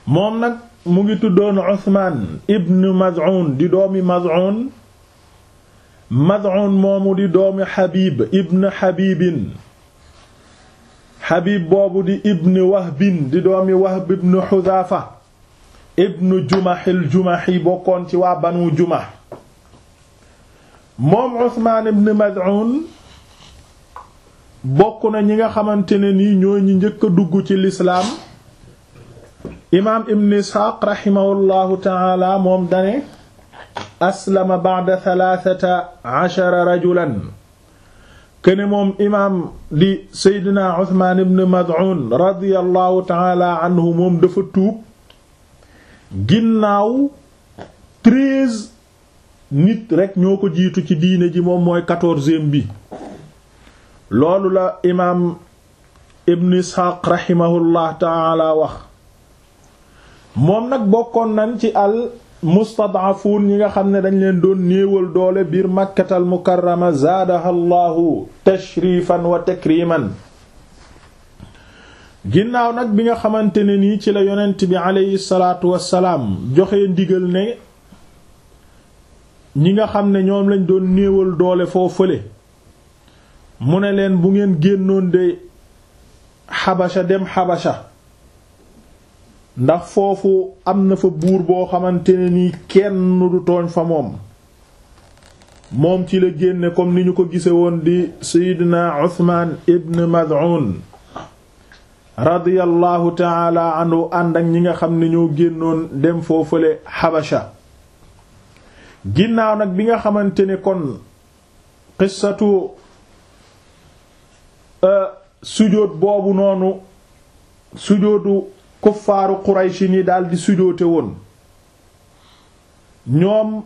moom nag mu ngi tuddoon Usmaan ibn Maz'un di doomi Maz'un Maz'un moomu di doomi Habib ibn Habibin Habib boobu di ibn Wahbin di doomi Wahb ibn Hudhafa ibn Jumahil Jumahi bokkoon ci waa Banu Jumah moom Usmaan ibn Maz'un bokk na ñi nga xamante ne nii ñoo ñi njëkk a dugg ci lislaam imaam ibn Isxaaq raximahullahu taala moom dane aslama ba'da thalathata ashara rajulan kene moom imaam di seydina Usmaan ibn Maz'un radiyallahu taala anhu moom dafa tuub ginnaaw treize nit rekk ñoo ko jiitu ci diine ji moom mooy quatorzième bi loolu la imaam ibn Isxaaq raximahullah taala wax moom nag bokkoon nañ ci al mustad'afuun ñi nga xam ne dañ leen doon néewal doole biir makkatal mukarrama zaadaha allahu tashrifan wa takriman ginnaaw nag bi nga xamante ne nii ci la yonent bi aleyhi salaatu wassalaam joxe ndigal ne ñi nga xam ne ñoom lañ doon néewal doole foo fële mu ne leen bu ngeen génnoon de xabasha dem xabasha ndax foofu am na fa buur boo xamante ne nii kenn du tooñ fa moom moom ci la génne comme ni ñu ko gise woon di seydina Usmaan ibn Maz'un radiyallahu taala anhu ànd ak ñi nga xam ne ñoo génnoon dem foofale xabasha ginnaaw nag bi nga xamante ne kon qissatu sujóot boobu noonu sujóotu kuffaaru Quraysh ni daldi sujoote woon ñoom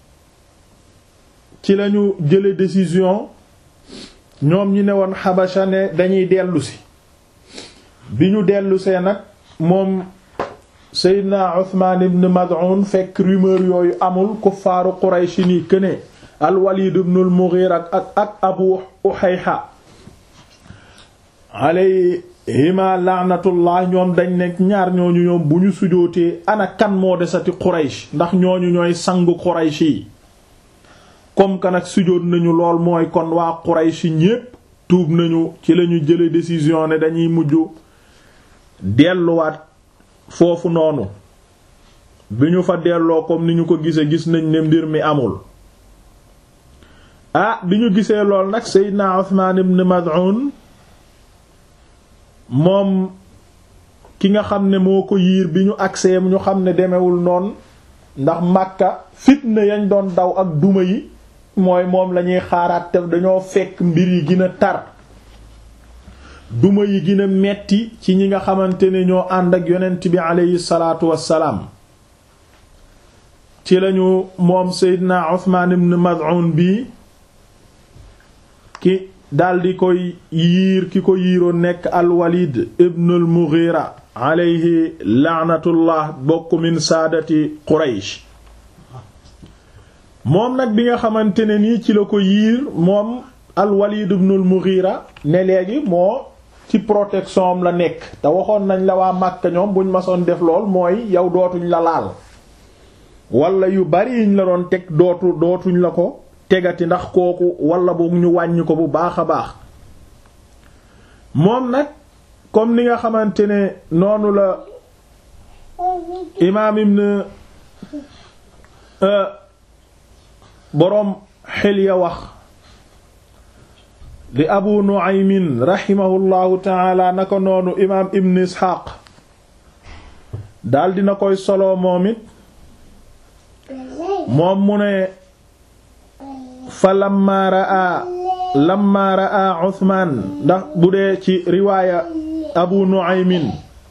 ci lañu jële décision ñoom ñi ne woon Xabasha ne dañuy dellusi bi ñu dellusee nag moom Seydina Usmaan ibn Mad'un fekk rumeur yooyu amul kuffaaru Quraysh ni këne al-Walid ibn al-Mughira ak ak Abu Uhayha alayhima laanatullah ñoom dañ nekk ñaar ñooñu ñoom bu ñu sujootee ana kan moo desati Quraysh ndax ñooñu ñooy sangu Quraysh yi comme que nag sujoot nañu lool mooy kon waa Quraysh ñépp tuub nañu ci lañu jële décision ne dañuy mujj delluwaat foofu noonu bi ñu fa delloo comme ni ñu ko gisee gis nañ ne mbir mi amul ah bi ñu gisee lool nag Seydina Usmaan ibn Maz'un moom ki nga xam ne moo ko yiir bi ñu agsee ñu xam ne demewul noonu ndax Makka fitna yañ doon daw ak duma yi mooy moom lañuy xaaraat te dañoo fekk mbir yi gën a tar duma yi gën a metti ci ñi nga xamante ne ñoo ànd ak yonent bi aleyhi salaatu wassalaam ci lañu moom Seydina Usmaan ibn Maz'un bi ki daldi koy yiir ki ko yiiroon nekk alwalid ibn al mughira alayhi laanatullah bokk min saadati quraysh moom nag bi nga xamante ne nii ci la ko yiir moom alwalid ibn al mughira ne léegi moo ci protection am la nekk te waxoon nañ la waa Màkka ñoom buñ masoon def lool mooy yow dootuñ la laal wala yu bari yiñ la doon teg dootu dootuñ la ko tegati ndax kooku wala boog ñu wàññi ko bu baax a baax moom nag comme ni nga xamante ne noonu la imaam ibn boroom xel ya wax di abu nu'aymin rahimahullahu taala naka noonu imaam ibn isxaaq daal dina koy solo moom it moom mu ne fa lamma raa lamma raa Usmaan ndax bu dee ci riwaaya Abu Nu'aymin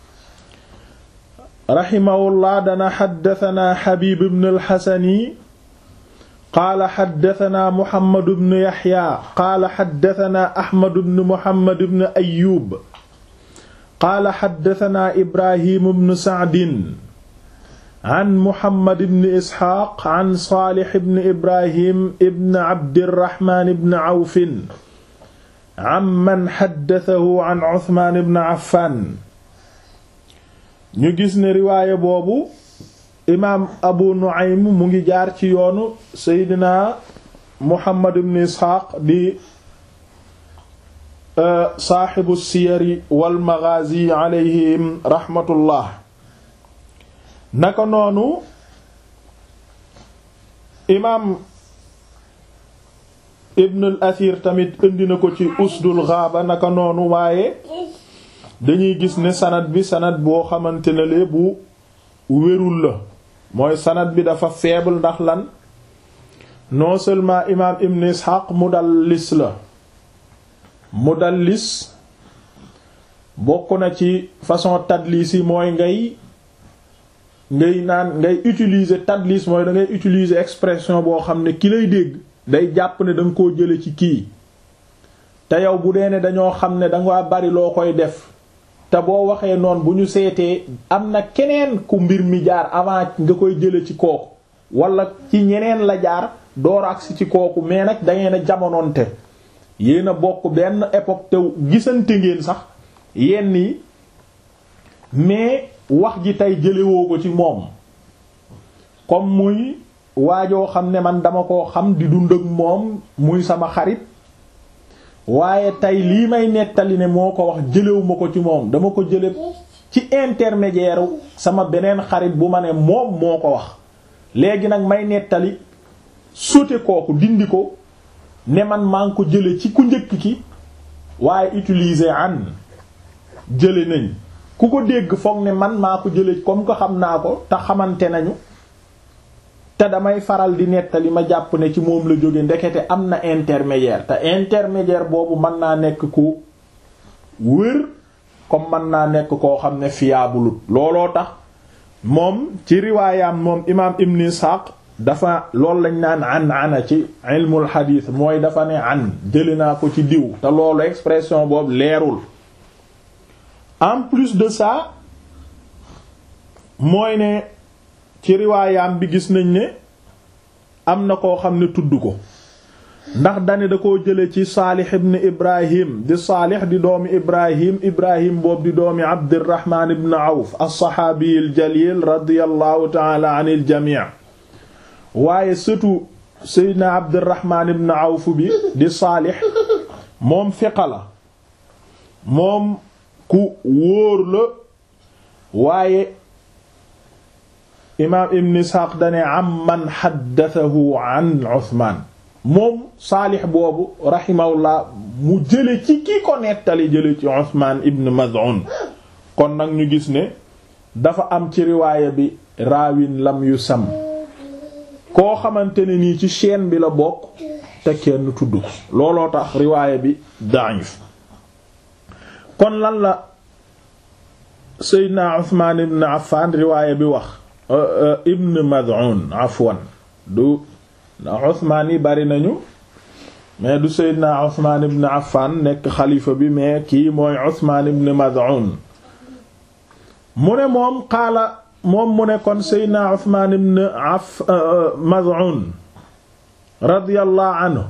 rahimahullah dana xaddatanaa Habib ibn al-Hasani qaala xaddatanaa Muhammad ibn Yaxya qaala xaddatanaa Ahmad ibn Muhammad ibn Ayyub qaala xaddatanaa Ibrahim ibn Sa'din an Muhammad ibn Isxaaq an Saalix ibn Ibrahim ibn Abdirahmaan ibn Awfin amman xaddatahu an Usmaan ibn Affaan ñu gis ne riwaaya boobu imaam abu nu'aym mu ngi jaar ci yoonu seydina muhammad ibn isxaaq di saaxibu siyari wal maghazi alayhim rahmatullah naka noonu imaam ibn al athir tamit indi na ko ci usdul ghaaba naka noonu waaye dañuy gis ne sanad bi sanad boo xamante ne lee bu wérul la mooy sanad bi dafa faible ndax lan non seulement imaam ibn ishaq mudallis la mudallis bokk na ci façon tadlis yi mooy ngay ngay naan ngay utiliser tadlis mooy da ngay utiliser expression boo xam ne ki lay dégg day jàpp ne da nga koo jële ci kii te yow bu dee ne dañoo xam ne danga bari loo koy def te boo waxee noonu bu ñu seetee am na keneen ku mbir mi jaar avant nga koy jële ci kooku wala ci ñeneen la jaar door agsi ci kooku mais nag da ngeen a jamonoonte yéen a bokk benn époque te gisante ngeen sax yenn yi mais wax ji tey jëlewoo ko ci moom comme muy waajoo xam ne man dama koo xam di dund ak moom muy sama xarit waaye tey lii may nettali ne moo ko wax jëlewuma ko ci moom dama ko jële ci intermédiaire sama beneen xarit bu ma ne moom moo ko wax léegi nag may nettali sote kooku dindi ko ne man maa ngi ko jële ci ku njëkk ki waaye utiliser an jële nañ ku ko dégg foog ne man maa ko jële comme ko xam naa ko te xamante nañu te damay faral di nettali ma jàpp ne ci moom la jóge ndekete am na intermédiaire te intermédiaire boobu mën naa nekk ku wër comme mën naa nekk koo xam ne fiable looloo tax moom ci riwaayam moom imaam Ibn Ishaq dafa loolu lañ naan an ana ci ilmul xadiis mooy dafa ne an jëli naa ko ci diw te loolu expression boobu leerul en plus de ça mooy ne ci riwaayam bi gis nañ ne am na koo xam ne tudd ko ndax dane da koo jële ci saalix ibn ibrahim di saalix di doomi ibrahim ibrahim boobu di doomi abdirahman ibn awf alsaxaabiyi aljalil radiallahu taala an iljami waaye sëtu seydna abdirahman ibn awf bi di saalix moom fiqa la moom ku wóor la waaye imaam ibn isxaaq dane am man xaddathahu an uthman moom saalix boobu rahimahullah mu jële ci ki ko nettali jële ci uthman ibn mad'un kon nag ñu gis ne dafa am ci riwaaya bi raawin lam yu sam koo xamante ne nii ci chaîne bi la bokk te kenn tudd ko looloo tax riwaaya bi da'if kon lan la seydna uthman ibn affan riwaaya bi wax ibn mad'un afwan du Usmaan yi bari nañu mais du Seydina Usmaan ibn Affan nekk xalifa bi mais kii mooy Usmaan ibn Mad'un mu ne moom qaala moom mu ne kon Seydina Usmaan ibn Aff Mad'un radiyallahu anhu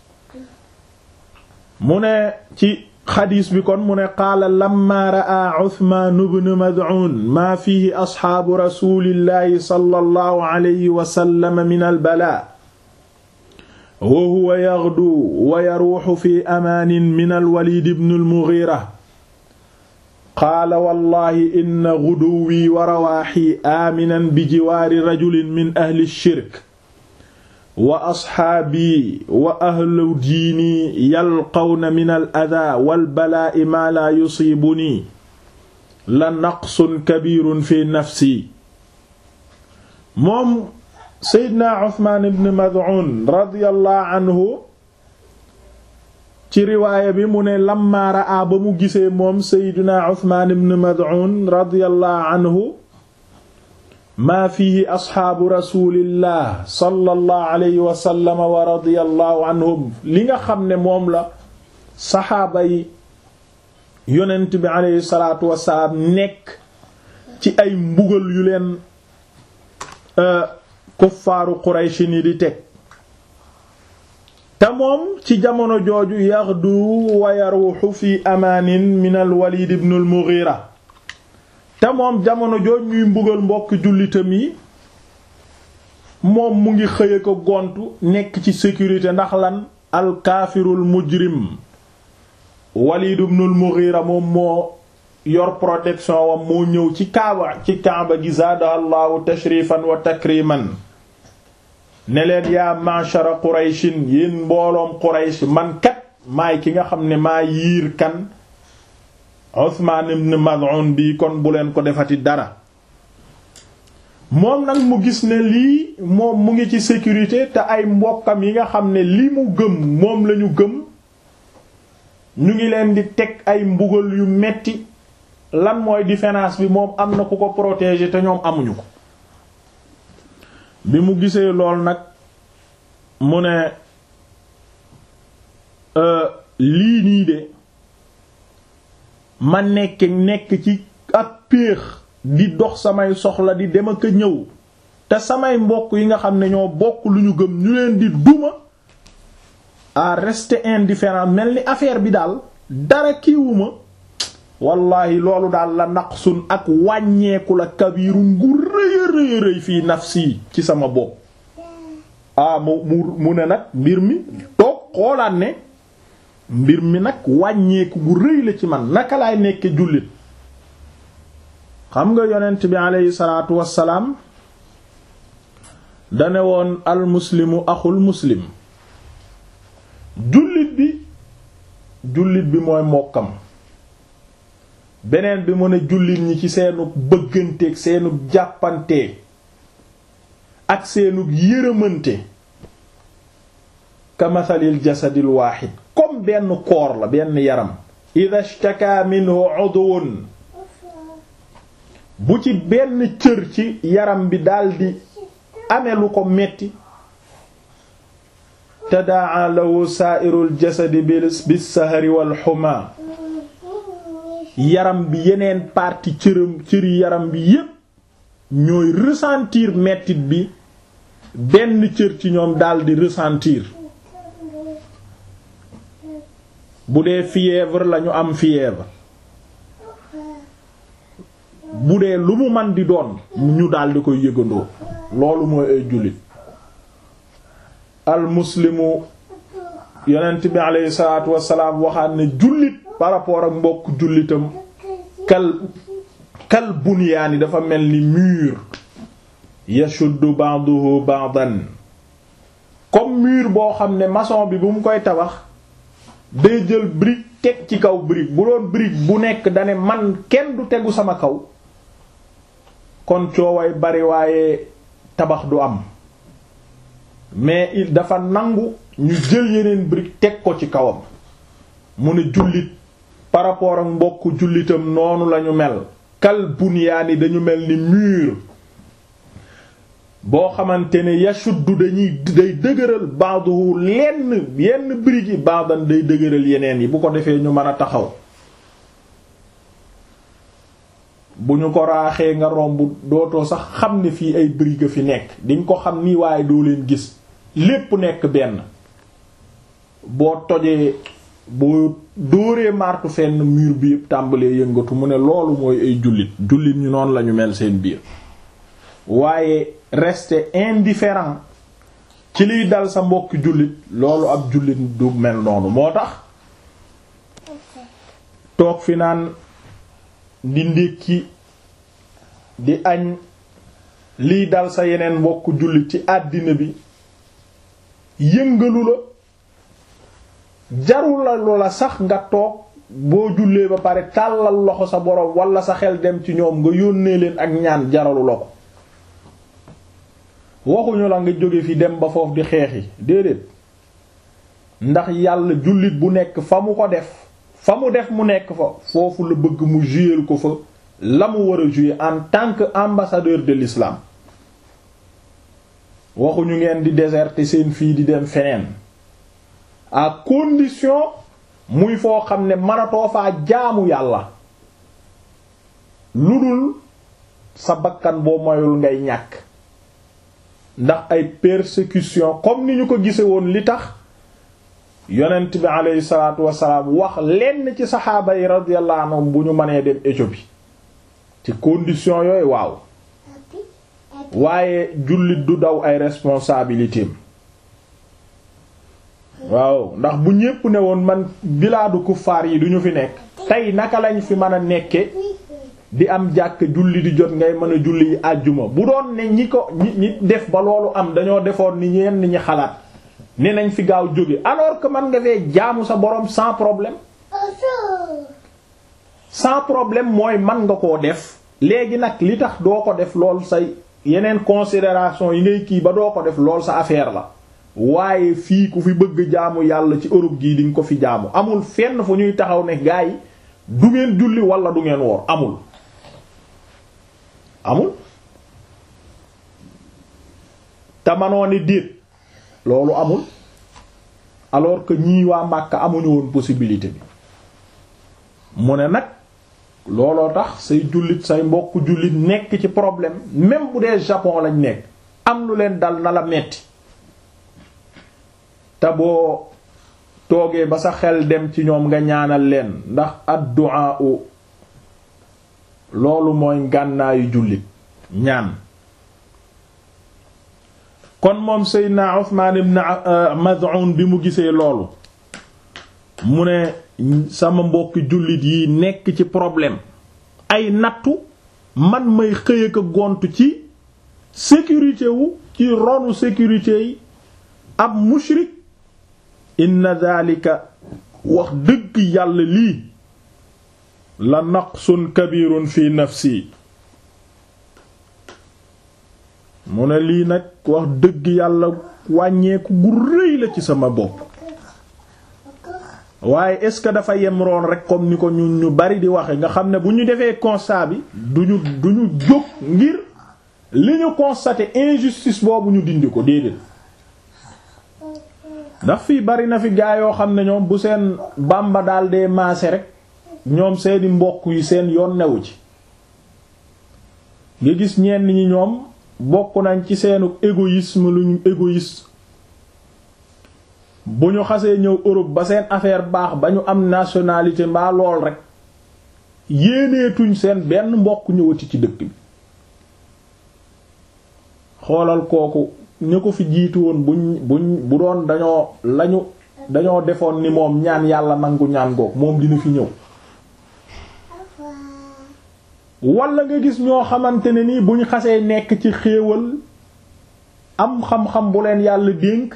mu ne ci xadiis bi kon mu ne qaala lamma ra'a Usmaan ibn Mad'un maa fiihi asxaabu rasuulillahi sallallahu alayhi wa sallam min al-balaa wa huwa yaghdu wa yaruuxu fi amaanin min alwalid ibn almughira qaala wallahi inna guduwii wa rawaaxii aaminan bi jiwaari rajulin min ahli shirk wa asxaabii wa ahlu diini yalqawna min al adaa wal balaa'i maa laa yusiibunii la naqsun kabiirun fi nafsi moom seydna uthman ibn mad'un radiyallahu anhu ci riwaaya bi mu ne lamma raa ba mu gisee moom seydna uthman ibn mad'un radiyallahu anhu maa fihi asxaabu rasulillah sallallahu alayhi wa sallam wa radiyallahu anhum li nga xam ne moom la saxaaba yi yonent bi alayhi salaatu wasalaam nekk ci ay mbugal yu leen kuffaaru Quraysh ni di teg te moom ci jamono jooju yaxdu wa yaruuxu fi amaanin min al Walid ibn al Mughira te moom jamono jooj ñuy mbugal mbokk jullitam yi moom mu ngi xëye ko gontu nekk ci sécurité ndax lan alkaafirul mujrim Walid ibn al-Mughira moom moo yor protection wam moo ñëw ci kaaba ci kaaba gi zaada allahu tashrifan wa takriman ne leen yaa ma'shara qurayshin yéen mbooloom quraysh man kat maay ki nga xam ne maa yiir kan Usmaan ibn Maz'un bi kon bu leen ko defati dara moom nag mu gis ne lii moom mu ngi ci sécurité te ay mbokkam yi nga xam ne li mu gëm moom lañu gëm ñu ngi leen di teg ay mbugal yu metti lan mooy différence bi moom am na ku ko protéger te ñoom amuñu ko bi mu gisee lool nag mu ne lii nii de ma nekk nekk ci ak péex di dox samay soxla di dem ak a ñëw te samay mbokk yi nga xam ne ñoo bokk lu ñu gëm ñu leen di duma à rester indifférent mel ni affaire bi daal dara kiiwuma wallahi loolu daal la naqsun ak wàññeeku la kabiru ngu rëy a rëy rëy fii nafsi ci sama bopp ah mu mu mu ne nag mbir mi toog xoolaat ne mbir mi nag wàññeeku gu rëy la ci man naka laay nekke jullit xam nga yonent bi aleyhi salaatu wassalaam dane woon al muslimu axul muslim jullit bi jullit bi mooy mbokkam beneen bi mu ne jullit ñi ci seenu bëgganteeg seenu jàppante ak seenu yërëmante ka mathalil jasadil waaxid comme benn koor la benn yaram ida shtaka minhu udwun bu ci benn cër ci yaram bi daldi amee lu ko metti tadaa lahu saairul jasadi bis sahari wal xuma yaram bi yeneen partie cëram cëri yaram bi yépp ñooy ressentir mettit bi benn cër ci ñoom daldi ressentir bu dee fièvre lañu am fièvre bu dee lu mu man di doon ñu daldi koy yëgandoo loolu mooy ay jullit al muslimu yonent bi aleyhi salaatu wassalaam waxaat ne jullit par rapport ak mbokk jullitam kal kal bunyaani dafa mel ni mur yashuddu ba'duhu ba'dan comme mur boo xam ne maçon bi bu mu koy tabax day jël brique teg ci kaw brique bu doon brique bu nekk dane man kenn du tegu sama kaw kon cooway bari waaye tabax du am mais il dafa nangu ñu jël yeneen brique teg ko ci kawam mu ne jullit par rapport ak mbokk jullitam noonu lañu mel kal bunyaani dañu mel ni mur boo xamante ne yashuddu dañuy day dëgëral ba'dahu lenn yenn brique yi ba'dan day dëgëral yeneen yi bu ko defee ñu mën a taxaw bu ñu ko raaxee nga romb dootoo sax xam ne fii ay brique fi nekk diñ ko xam nii waaye doo leen gis lépp nekk benn boo tojee boo dóoree martu fenn mur bi yëpp tàmbalee yëngatu mu ne loolu mooy ay jullit jullit ñu noonu lañu mel seen biir waaye rester indifférent ci liy dal sa mbokki jullit loolu ab jullit du mel noonu moo tax toog fi naan di ndékki di añ liy dal sa yeneen mbokk jullit ci àddina bi yëngalu la jarul la loola sax nga toog boo jullee ba pare tàllal loxo sa borom wala sa xel dem ci ñoom nga yónnee leen ak ñaan jaralu la ko waxuñu la nga jóge fi dem ba foofu di xeexi déedéet ndax yàlla jullit bu nekk fa mu ko def fa mu def mu nekk fa foofu la bëgg mu jouer ko fa la mu war a jouer en tant que ambassadeur de l'islam waxuñu ngeen di déserter seen fii di dem feneen à condition muy foo xam ne mënatoo faa jaamu yàlla lu dul sa bakkan boo moyul ngay ñàkk ndax ay persécution comme ni ñu ko gise woon li tax yonent bi aleyhi salaatu wasalaam wax lenn ci saxaaba yi radiyallahu anhum bu ñu mënee dem Éthiopie ci condition yooyu waaw waaye jullit du daw ay responsabilités waaw ndax bu ñépp ne woon man bilaadu kuffaar yi duñu fi nekk tey naka lañ fi mën a nekke di am jàkk julli di jot ngay mën a julli yi àjjuma bu doon ne ñi ko ñi ñi def ba loolu am dañoo defoon ni ñenn ñi xalaat ne nañ fi gaaw jóge alors que man nga fee jaamu sa borom sans problème sans problème mooy man nga koo def léegi nag li tax doo ko def lool say yeneen considération yi ngay kii ba doo ko def lool sa affaire la waaye fii ku fi bëgg jaamu yàlla ci Europe gii di nga ko fi jaamu amul fenn fu ñuy taxaw ne gaa yi du ngeen julli wala du ngeen woor amul amul te manoo ni déet loolu amul alors que ñii waa Makka amuñu woon possibilité bi mu ne nag looloo tax say jullit say mbokk jullit nekk ci problème même bu dee Japon lañ nekk am lu leen dal na la metti te boo toogee ba sa xel dem ci ñoom nga ñaanal leen ndax addu'a loolu mooy ngànnaayu jullit ñaan kon moom Seydina Uthman ibn Maz'un bi mu gisee loolu mu ne sama mbokki jullit yi nekk ci problème ay nattu man may xëy ak gontu ci sécurité wu ci ronu sécurité yi ab mushrik inna dhalika wax dëgg yàlla lii la naqsun kabirun fi nafsi mu ne lii nag wax dëgg yàlla wàññeeku gu rëy la ci sama bopp waaye est-ce que dafa yem roon rek comme ni ko ñun ñu bari di waxe nga xam ne bu ñu defee constat bi duñu duñu jóg ngir li ñu constaté injustice boobu ñu dindi ko déedéet ndax fii bari na fi gaa yoo xam ne ñoom bu seen bàmba daal dee maase rek ñoom seeni mbokk yi seen yoon newu ci nga gis ñenn ñi ñoom bokk nañ ci seenu égoïsme lu ñu égoïste bu ñu xasee ñëw Europe ba seen affaire baax ba ñu am nationalité mbaa lool rek yéeneetuñ seen benn mbokk ñëwati ci dëkk bi xoolal kooku ñu ko fi jiitu woon buñ buñ bu doon dañoo lañu dañoo defoon ni moom ñaan yàlla nangu ñaan goog moom dina fi ñëw wala nga gis ñoo xamante ne nii buñ xasee nekk ci xéewal am xam-xam bu leen yàlla dénk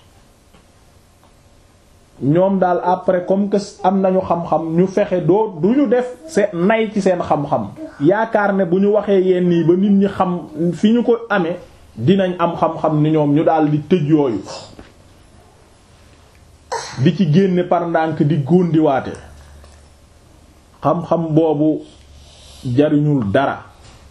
ñoom daal après comme que am nañu xam-xam ñu fexe doo du ñu def seen nay ci seen xam-xam yaakaar ne bu ñu waxee yenn yi ba nit ñi xam fi ñu ko amee dinañ am xam-xam ni ñoom ñu daal di tëj yooyu di ci génne par ndànk di góondiwaate xam-xam boobu jariñul dara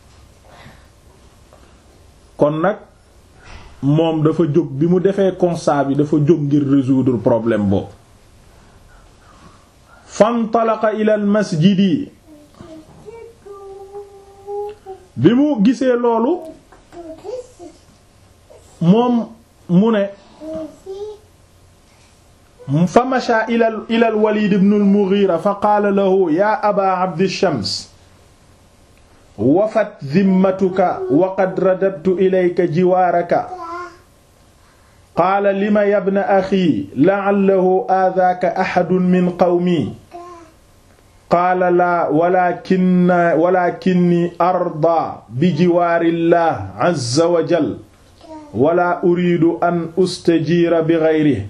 kon nag moom dafa jóg bi mu defee constat bi dafa jóg ngir résoudre problème boobu fantalaqa ila al masjidi bi mu gisee loolu moom mu ne fa masha ila ila al walid ibn al mughira fa qaala lahu ya aba abd shams wafat zimmatuka wa qad radadtu ilayka jiwaaraka qaala lima yabna axi la'allahu aadaaka axadun min qawmi qaala laa walakin walakinni arda bi jiwaarillah azza wa jal wala uridu an ustajiira bi gayrihi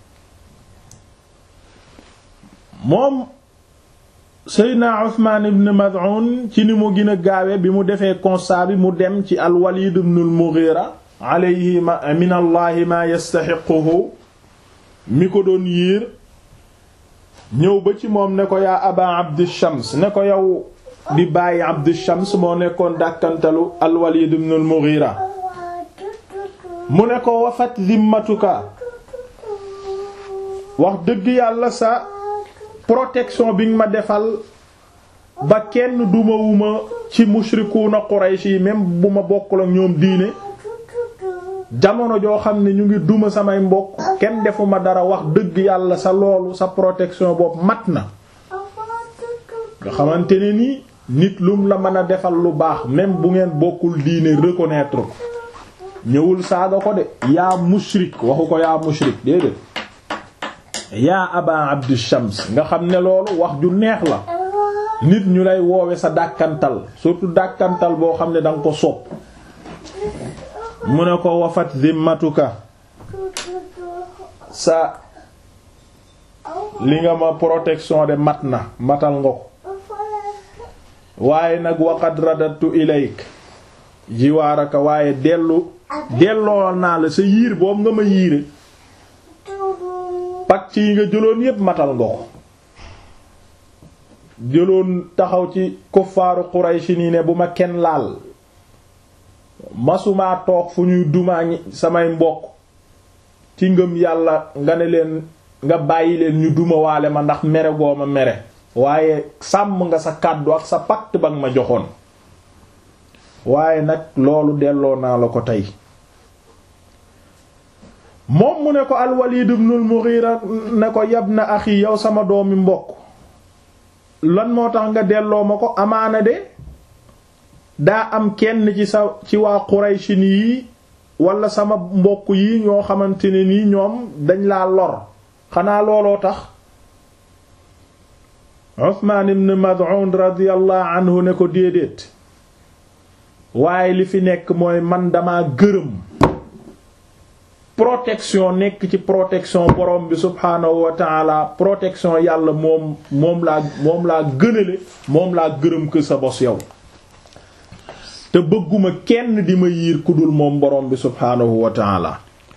moom Seydina Usmaan ibn Mad'un ci ni mu gën a gaawe bi mu defee constat bi mu dem ci al-Walid ibn al-Mughira alayhi min allahi ma yastaxiquhu mi ko doon yiir ñëw ba ci moom ne ko yaa aba Abd Shams ne ko yow di bàyyi Abd Shams moo nekkoon dàkkantalu al-Walid ibn al-Mughira mu ne ko wafat zimmatuka wax dëgg yàlla sa protection bi nga ma defal ba kenn dumawuma ci mushrikuuna Quraysh yi même bu ma bokkul ak ñoom diine jamono joo xam ne ñu ngi duma samay mbokk kenn defuma dara wax dëgg yàlla sa loolu sa protection boobu mat na nga xamante ne nii nit lum la mën a defal lu baax même bu ngeen bokkul diine reconnaître ko ñëwul saaga ko de yaa mushrik waxu ko yaa mushrik déedéet yaa aba abdi shams nga xam ne loolu wax ju neex la nit ñu lay woowe sa dàkkantal surtout dàkkantal boo xam ne danga ko sopp mu ne ko wafat zimmatuka sa li nga ma protection de mat na matal nga ko waaye nag waqad radatu ilayk jiwaaraka waaye dellu delloo naa la sa yiir boobu nga ma yiire pacte yi nga jëloon yépp matal nga ko jëloon taxaw ci kuffaaru Quraysh nii ne bu ma kenn laal masumaa toog fu ñuy dumaa samay mbokk ci ngëm yàlla nga ne leen nga bàyyi leen ñu duma waale ma ndax mere goo ma mere waaye sàmm nga sa kàddu ak sa pacte ba nga ma joxoon waaye nag loolu delloo naa la ko tey moom mu ne ko al-Walid ibn al-Mughira ne ko yabna axi yow sama doomi mbokk lan moo tax nga delloo ma ko amaana de daa am kenn ci sa ci waa Quraysin yi wala sama mbokk yi ñoo xamante ne nii ñoom dañ laa lor xanaa looloo tax Usmaan ibn Mad'un radiyallahu anhu ne ko déedéet waaye li fi nekk mooy man dama gërëm protection nekk ci protection borom bi subhaanahu wa ta'ala protection yàlla moom moom laa moom laa gënale moom laa gërëm ko sa bos yow te bëgguma kenn di ma yiir ku dul moom borom bi subhaanahu wa ta'ala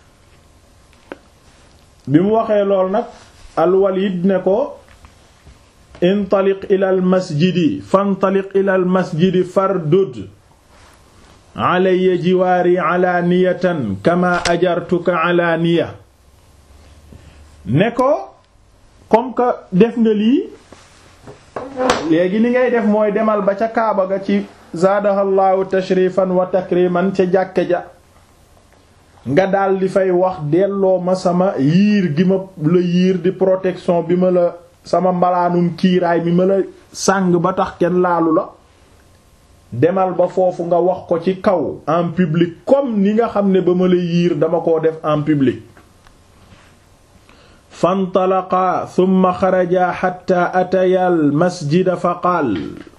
bi mu waxee lool nag al-Walid ne ko intaliq ila al masjidi fantaliq ila al masjidi fardud alayya jiwaari alaaniyatan kama ajartuka alaaniya ne ko comme que def nga lii léegi li ngay def mooy demal ba ca kaaba ga ci zaadahallahu tashrifan wa takriman ca jàkke ja nga daal di fay wax delloo ma sama yiir gi ma la yiir di protection bi ma la sama mbalaanum kiiraay mi ma la sàng ba tax kenn laalu la demal ba foofu nga wax ko ci kaw en public comme ni nga xam ne ba ma la yiir dama koo def en public fantalaqa thumma xaraja xatta ataya al masjida fa qaal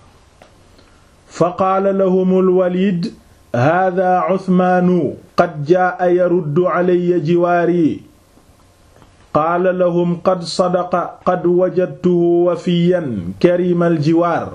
fa qaala lahum al walid hada uthmaanu qad jaa yaruddu alayya jiwaari qaala lahum qad sadaqa qad wajadtuhu wafiyan karimal jiwaar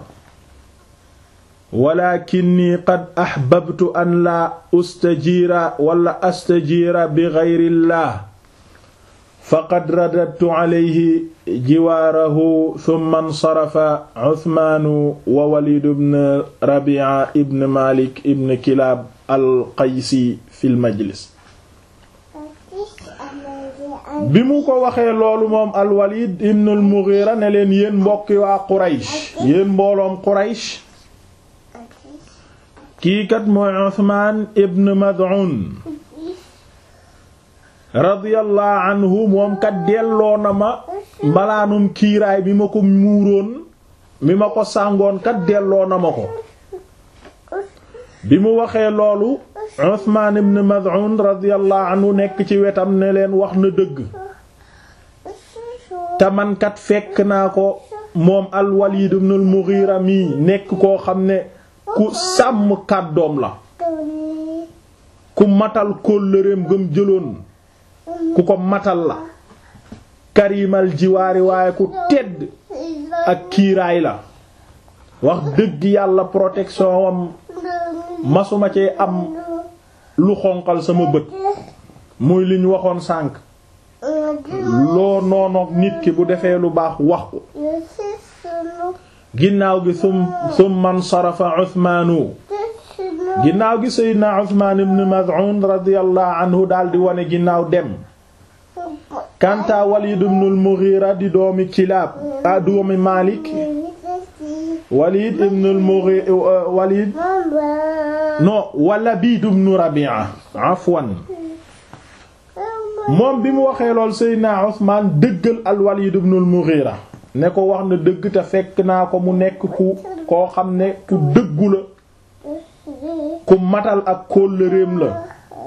walakinni qad ahbabtu an laa ustajiira wala astajiira bi gayrillah faqad radadtu alayhi jiwaarahu thumma nsarafa Uthmaanu wa Waliid ibn Rabi'a ibn Maalik ibn Kilaab al-Qaysi fil majlis bi mu ko waxee loolu moom al-Walid ibn al-Mughira ne leen yéen mbokki waa Quraysh yéen mbooloom Quraysh kii kat mooy Usmaan ibn Mad'un radiyallahu anhu moom kat delloo na ma mbalaanum kiiraay mi ma ko muuroon mi ma ko sàngoon kat delloo na ma ko bi mu waxee loolu Usmaan ibn Mad'un radiyallahu anhu nekk ci wetam ne leen wax na dëgg te man kat fekk naa ko moom al-Walid ibn al-Mughira mi nekk koo xam ne ku sàmm kàddoom la ku matal kóllëreem gëm jëloon ku ko matal la karimal jiwaari waaye ku tedd ak kiiraay la wax dëgg yàlla protection am masuma cee am lu xonqal sama bët muy li ñu waxoon sànq loo noonoog nit ki bu defee lu baax wax ko ginnaaw gi sum summan sarafa Usmaanu ginnaaw gi Seydina Usmaan ibn Maz'un radiyallahu anhu daal di wane ginnaaw dem kanta Walid ibn al-Mughira di doomi Kilaab a doomi Maalik Walid ibn al-Mughira Walid non Walabid ibn Rabi'a afwan moom bi mu waxee lool Seydina Usmaan dëggal al-Walid ibn al-Mughira ne ko wax na dëgg te fekk naa ko mu nekk ku koo xam ne ku dëggu la ku matal ak kóllëreem la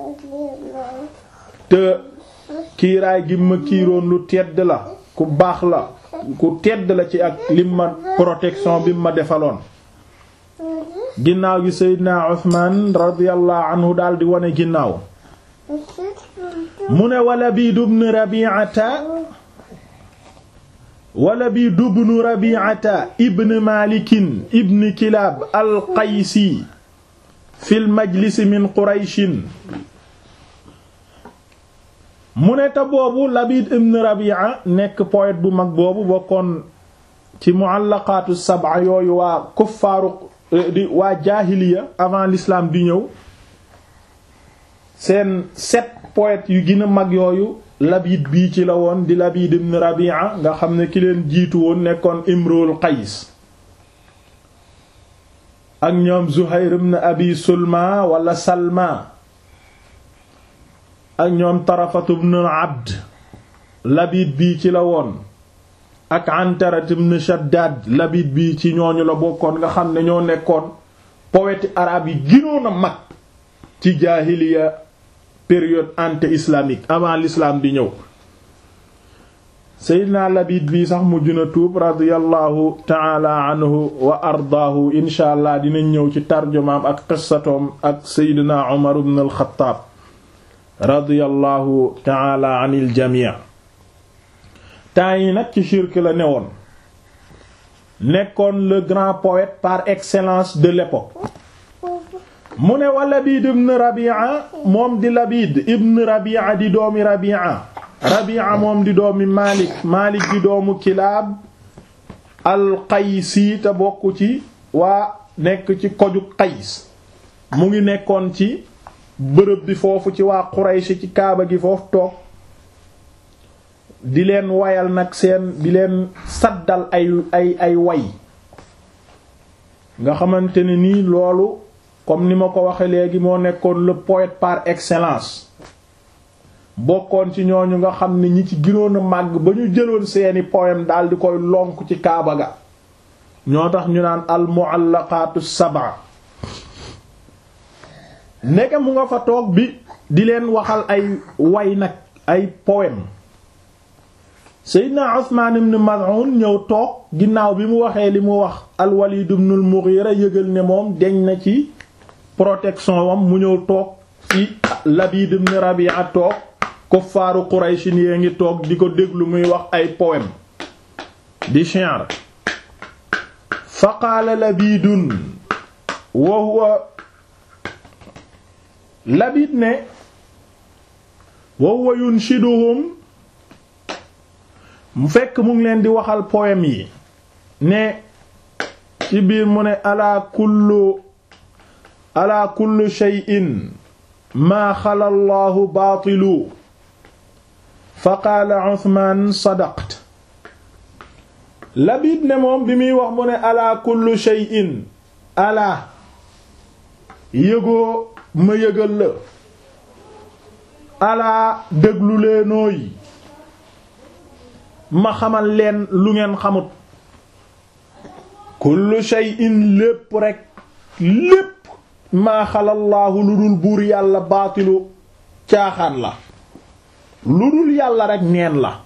te kiiraay gi ma kiiroon lu tedd la ku baax la ku tedd la ci ak lim ma protection bi ma defaloon ginnaaw gi Seydina Usmaan radiyallahu anhu daal di wane ginnaaw mu ne wala bii dubn Rabi'ata wala bii dubn Rabi'ata ibn Malikin ibn Kilaab al-Qaysi fil majlisi min Qurayshin mu ne te boobu Labid ibn Rabi'a nekk poète bu mag boobu bokkoon ci muallaqaatu sab'a yooyu waa kuffaaru di waa jaahiliya avant l'islam di ñëw seen sept poètes yu gën a mag yooyu Labid bii ci la woon di Labid ibn Rabi'a nga xam ne ki leen jiitu woon nekkoon Imrul Qays ak ñoom Zuhayr ibn Abi Sulma wala Salma ak ñoom Tarafatu ibn Abd Labid bii ci la woon ak Antarat ibn Shaddad Labid bii ci ñooñu la bokkoon nga xam ne ñoo nekkoon poète arabe yi gënoon a mag ci jaahiliya période anté-islamique avant l'islam di ñëw Seydina Labid bii sax mujj na tuub radiyallahu ta'ala anhu wa ardaahu insha allah dinañ ñëw ci tarjumaam ak qissatoom ak Seydina Umar ibn al-Khattab radiyallahu ta'ala anil jamii temps yi nag ci shirk la newoon nekkoon le grand poète par excellence de l'époque mu ne wa Labid ibn Rabi'a moom di Labid ibn Rabi'a di doomi Rabi'a Rabi'a moom di doomi Malik Malik di doomu Kilaab al-Qaysi te bokk ci waa nekk ci koju Qays mu ngi nekkoon ci bërëb bi foofu ci waa Quraysh ci kaaba gi foofu toog di leen wayal nag seen di leen saddal ay ay ay way nga xamante ne nii loolu comme ni ma ko waxe léegi moo nekkoon le poète par excellence bokkoon ci ñooñu nga xam ne ñi ci gënoon a màgg ba ñu jëloon seeni poème daal di koy lonk ci kaaba ga ñoo tax ñu naan al muallaqatu sab'a ndeke mu nga fa toog bi di leen waxal ay way nag ay poème Seydina Usmaan ibn Maz'un ñëw toog ginnaaw bi mu waxee li mu wax al-Walid ibn al-Mughira yëgal ne moom deñ na ci protection wam mu ñëw toog ci Labid ibn Rabi'a toog kuffaaru Qurayshin yee ngi toog di ko déglu muy wax ay poème di shi'r fa qaala Labidun wa huwa Labid ne wa huwa yunshiduhum mu fekk mu ngi leen di waxal poème yi ne ci biir mu ne ala kullu ala kullu shay'in maa xala allahu baatilu fa qaala Usmaan sadaqta Labid ne moom bi muy wax mu ne ala kullu shay'in ala yëgoo ma yëgal la alaa déglu leenooy ma xamal leen lu ngeen xamut kullu shay'in lépp rekk lépp maa xalallaahu lu dul buur yàlla baatilu caaxaan la lu dul yàlla rekk neen la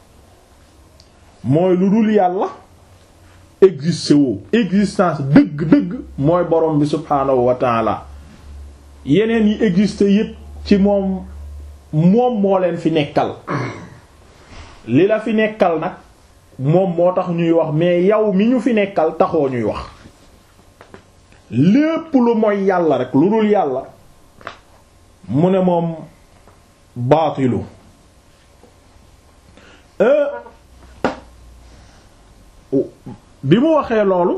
mooy lu dul yàlla existe woo existence dëgg-dëgg mooy borom bi subhaanahu wa taala yeneen yi existe yépp ci moom moom moo leen fi nekkal li la fi nekkal nag moom moo tax ñuy wax mais yow mi ñu fi nekkal taxoo ñuy wax lépp lu mooy yàlla rek lu dul yàlla mu ne moom baatilu bi mu waxee loolu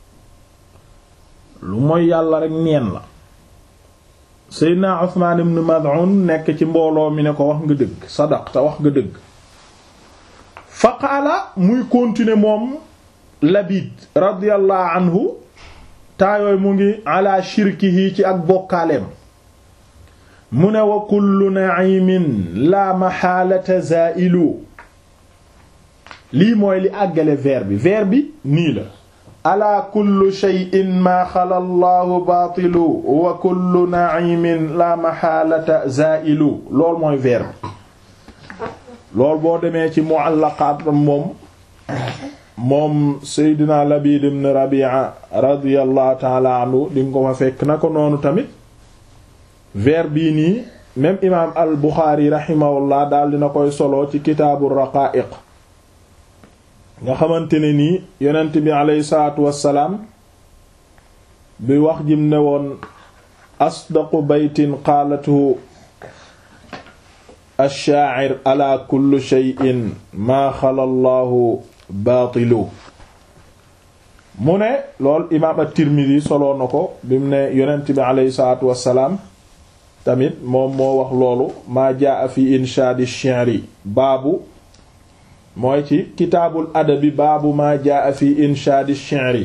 lu mooy yàlla rek neen la Seydina Usmaan ibn Mad'un nekk ci mbooloo mi ne ko wax nga dëgg sadaqta wax nga dëgg fa qaala muy continuer moom Labid radiyallahu anhu taayooy mu ngi ala shirkihi ci ak bokkaaleem mu ne wa kullu na'imin la maxaalata zaa'ilu lii mooy li àggale vers bi vers bi nii la ala kullu shay'in maa xala allahu baatilu wa kullu na'imin la maxaalata zaa'ilu loolu mooy vers bi loolu boo demee ci mu'allaqaat moom moom Seydina Labid ibn Rabi'a radiyallahu ta'ala anhu di nga ko fa fekk na ko noonu tamit vers bii nii même imaam al Buxaari rahimahullah daal dina koy solo ci kitaabu raqaa'iq nga xamante ne nii yonent bi aleyhi salaatu wassalaam bi wax jim ne woon asdaqu baytin qaalatuhu ash-shaa'ir ala kulli shay'in maa xala Allahu baatilu mu ne lool imaam at-Tirmidhi soloo na ko bi mu ne yonent bi aleyhi salaatu wassalaam tamit moom moo wax loolu maa jaa fi inshaadi shi'ri baabu mooy ci kitaabul adabi baabu maa jaa fi inshaadi shi'ri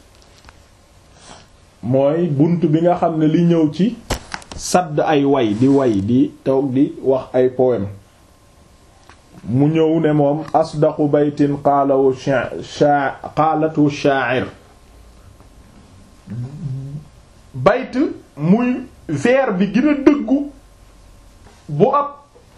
mooy bunt bi nga xam ne li ñëw ci sadd ay way di way di toog di wax ay poème mu ñëw ne moom asdaqu baytin qaalawu qaalatu sha'ir bayt muy vers bi gën a dëggu bu ab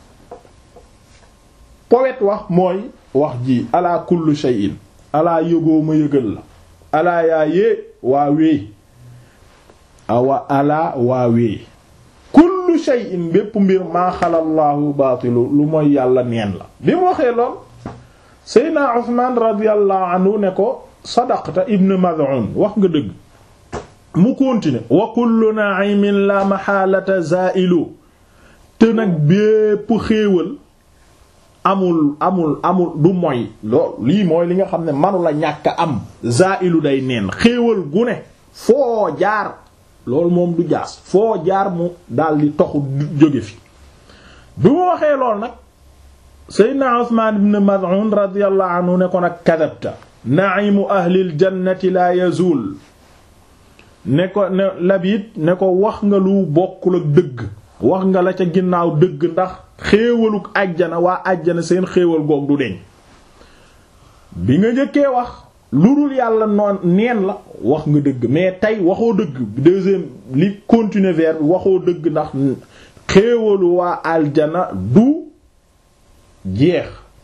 poète wax mooy wax ji ala kullu shay'in alaa yëgoo ma yëgal la alaa yaa yee waa wee awa alaa waa wee kullu shay'in bépp mbir maa xalallaahu baatilu lu mooy yàlla neen la bi mu waxee lool seydna Usmaan radiyallahu anhu ne ko sadaqta ibn Mad'un wax nga dëgg mu continuer wa kullu na'imin la maxaalata za'ilu te nag bépp xéewal amul amul amul du moy lool lii mooy li nga xam ne manu la ñàkk am za'ilu day neen xéewal gu ne foo jaar loolu moom du jaas foo jaar mu daldi toxu jóge fi bi mu waxee lool nag seydna Usmaan ibn Mad'un radiyallahu anhu ne ko nag kadabta na'imu ahlil jannati la yazul ne ko ne labit ne ko wax nga lu bokkul ak dëgg wax nga la ca ginnaaw dëgg ndax xéewaluk àjjana waa àjjana seen xéewal goog du deñ bi nga njëkkee wax lu dul yàlla noon neen la wax nga dëgg mais tey waxoo dëgg deuxième li continuer vers bi waxoo dëgg ndax xéewalu waa aljana du jeex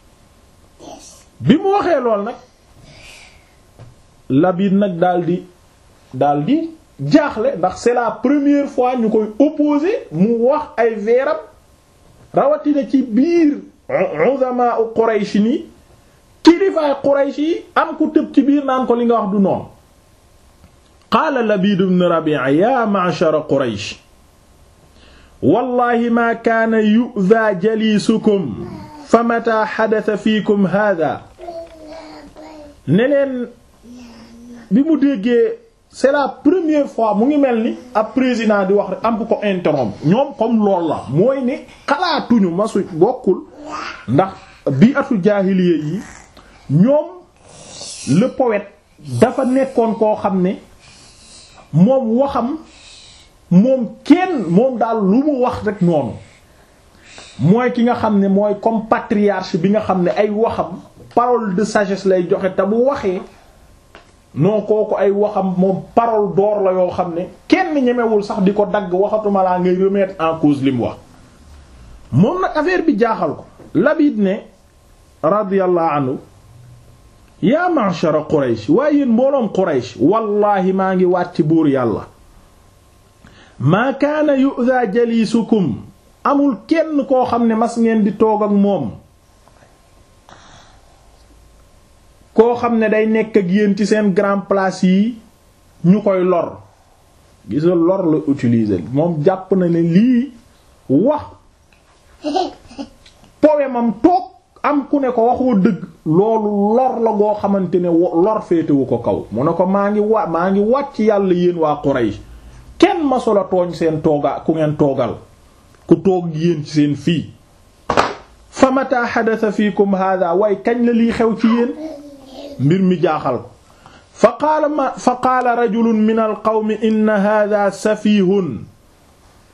bi mu waxee lool nag labit nag daldi daldi jaaxle ndax c'est la première fois ñu koy opposer mu wax ay veeram rawatina ci biir uzama u Quraysh ni kilifaay Quraysh yi am ku tëb ci biir naan ko li nga wax du noonu qaala Labiid ibn Rabi'a ya ma'shara Quraysh wallahi ma kaana yu'dha jalisukum fa mata hadatha fiikum hadha ne leen bi mu déggee c'est la première fois mu ngi mel ni ab président di wax rek am ko interrompre ñoom comme lool la mooy ne xalaatuñu masu bokkul ndax bi atu jaahiliya yi ñoom le poète dafa nekkoon koo xam ne moom waxam moom kenn moom daal lu mu wax rek noonu mooy ki nga xam ne mooy comme patriarche bi nga xam ne ay waxam parole de sagesse lay joxe te bu waxee non kooku ay waxam moom parole d'or la yoo xam ne kenn ñemewul sax di ko dagg waxatuma laa ngay remettre en cause li mu wax moom nag affaire bi jaaxal ko Labid ne radiyallahu anhu yaa ma'shara Quraysh waaye yéen mbooloom Quraysh wallahi maa ngi wàcc buur yàlla maa kaana yu'dha jalisukum amul kenn koo xam ne mas ngeen di toog ak moom koo xam ne day nekk ak yéen ci seen grand place yi ñu koy lor gisa lor la utiliser moom jàpp na ne lii wax poème am toog am ku ne ko waxoo dëgg loolu lor la goo xamante ne lor féetewu ko kaw mu ne ko maa ngi wa maa ngi wàcc yàlla yéen waa Quraysh kenn masula tooñ seen tooga ku ngeen toogal ku toog yéen ci seen fii fa mata hadatha fiikum hada waaye kañ la lii xew ci yéen mbir mi jaaxal ko fa qaala ma fa qaala rajulun min alqawmi inna hada safihun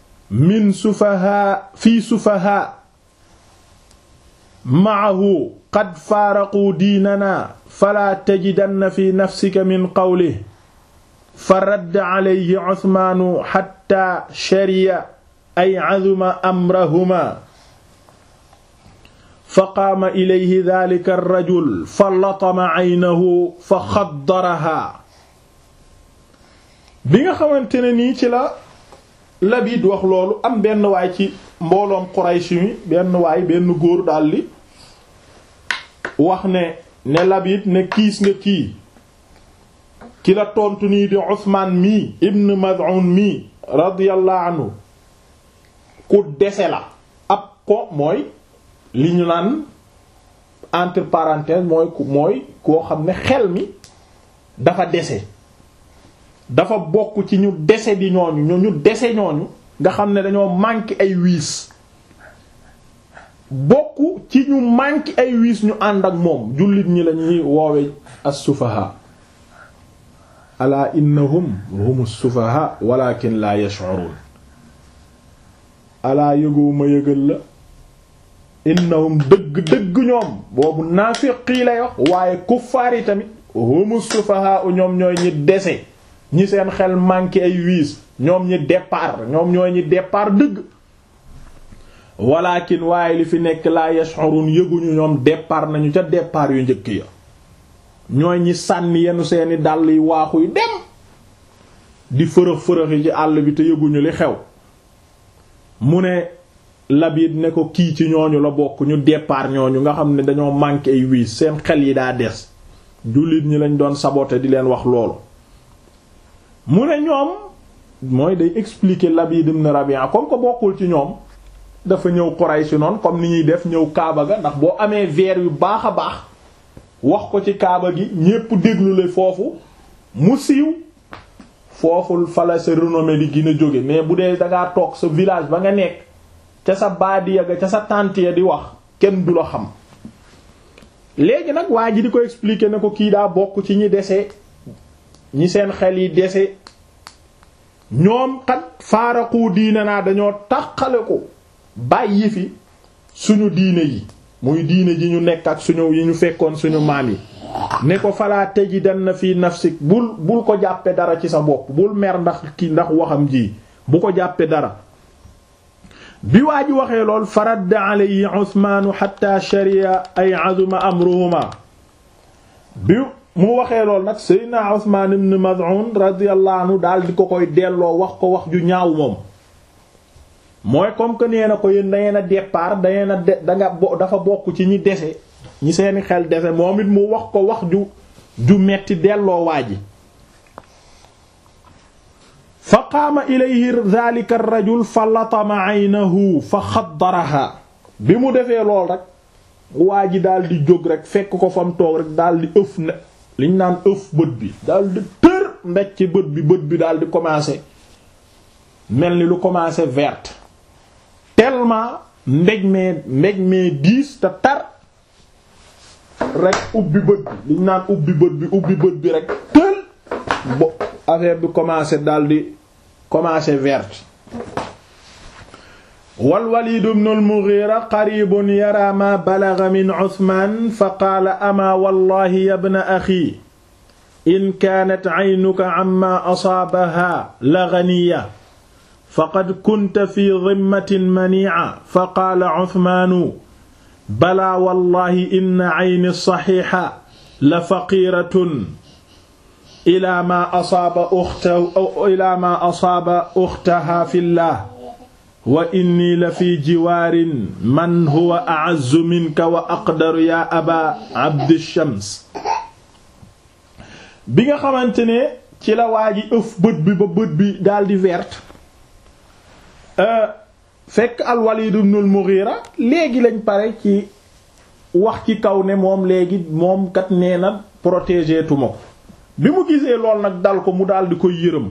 min sufaha fii sufaha maahu qad faaraquu diinana falaa tajidanna fi nafsika min qawlihi fa radda alayhi Usmaanu xatta shariya ay azuma amrahuma fa qaama ilayhi daalika rajul fa latama aynahu fa xaddaraha bi nga xamante ne nii ci la Labiid wax loolu am benn waay ci mbooloom Quraysh mi benn waay benn góor daldi wax ne ne Labiid ne kiis nga kii ki la tontu nii di Usmaan mii ibn Mad'un mii radiyallahu anhu ku dese la ab ko mooy li ñu naan entre parenthèses mooy mooy koo xam ne xel mi dafa dese dafa bokk ci ñu dese di ñooñu ñu ñu dese ñooñu nga xam ne dañoo manqué ay wiis bokk ci ñu manqué ay wiis ñu ànd ak moom jullit ñi lañuy woowe as-sufaha ala innahum hum as-sufaha walakin la yash'urun alaa yëgoo ma yëgal la innahum dëgg dëgg ñoom boobu naafiqi lay wax waaye kuffaar yi tamit hum as-sufaha ñoom ñooy ñi dese ñi seen xel manqué ay wiis ñoom ñi départ ñoom ñooy ñi départ dëgg walakin waaye li fi nekk laa yash'urun yëguñu ñoom départ nañu ca départ yu njëkk ya ñooy ñi sànni yenu seeni dàll yi waaxu yi dem di fërëx fërëx yi ci àll bi te yëguñu li xew mu ne Labiid ne ko kii ci ñooñu la bokk ñu départ ñooñu nga xam ne dañoo manqué ay wiis seen xel yi daa des jullit ñi lañ doon saboter di leen wax loolu mu ne ñoom mooy day expliquer Labiid ibn Rabi'a comme ko bokkul ci ñoom dafa ñëw Quraysh noonu comme ni ñuy def ñëw Kaaba ga ndax boo amee veer yu baax a baax wax ko ci Kaaba gi ñépp déglu la foofu mu siiw foofu fala sa renommée di gën a jóge mais bu dee dangaa toog sa village ba nga nekk ca sa baadiya ga ca sa tànt ya di wax kenn du la xam léegi nag waa ji di ko expliquer ne ko kii daa bokk ci ñi dese ñi seen xel yi dese ñoom xat faaraqu diine naa dañoo taqale ko bàyyi fi suñu diine yi muy diine ji ñu nekk ak suñu yi ñu fekkoon suñu maam yi ne ko falaa tajidanna fi nafsik bul bul ko jàppe dara ci sa bopp bul mer ndax ki ndax waxam ji bu ko jàppe dara bi waa ji waxee lool faradda alayhi Usmaanu hatta shariya ay azuma amruhuma bi mu waxee lool nag Seydina Usmaan ibn Maz'un radiyallahu anhu daal di ko koy delloo wax ko wax ju ñaaw moom mooy comme que nee na ko yéen da ngeen a départ da ngeen a de danga bo dafa bokk ci ñi dese ñi seeni xel dese moom it mu wax ko wax ju ju metti delloo waa ji fa qaama ilayhi dhalika ar-rajul fa latama aynahu fa xaddaraha bi mu defee lool rek waa ji daal di jóg rek fekk ko fam toog rek daal di ëf ne liñ naan ëf bët bi daal di tër mbéj ci bët bi bët bi daal di commencer mel ni lu commencer verte tellement mbéj mee mbéj mee diis te tar rek ubbi bët bi liñ naan ubbi bët bi ubbi bët bi rek tël bo affaire bi commencé daal di commencé verte wal Walid ibn al-Mughira qaribun yara ma balagha min Uthman fa qaala ama wallahi ya ibna akhi in kaanat aynuka amma asaabaha la ghaniya faqad kunta fi dhimmatin mani'a fa qaala Uthmanu balaa wallahi inna ayni saxiixa la faqiiratun ilaa maa asaaba uxta ilaa maa asaaba uxtaha fillah wa inni la fi jiwaarin man huwa a'azzu minka wa aqdaru yaa aba abdi shams bi nga xamante ne ci la waa ji ëf bët bi ba bët bi daldi verte fekk al-Walid ibn al-Mughira léegi lañ pare ci wax ci kaw ne moom léegi moom kat nee na protéger tuma ko bi mu gisee lool nag dal ko mu daal di koy yërëm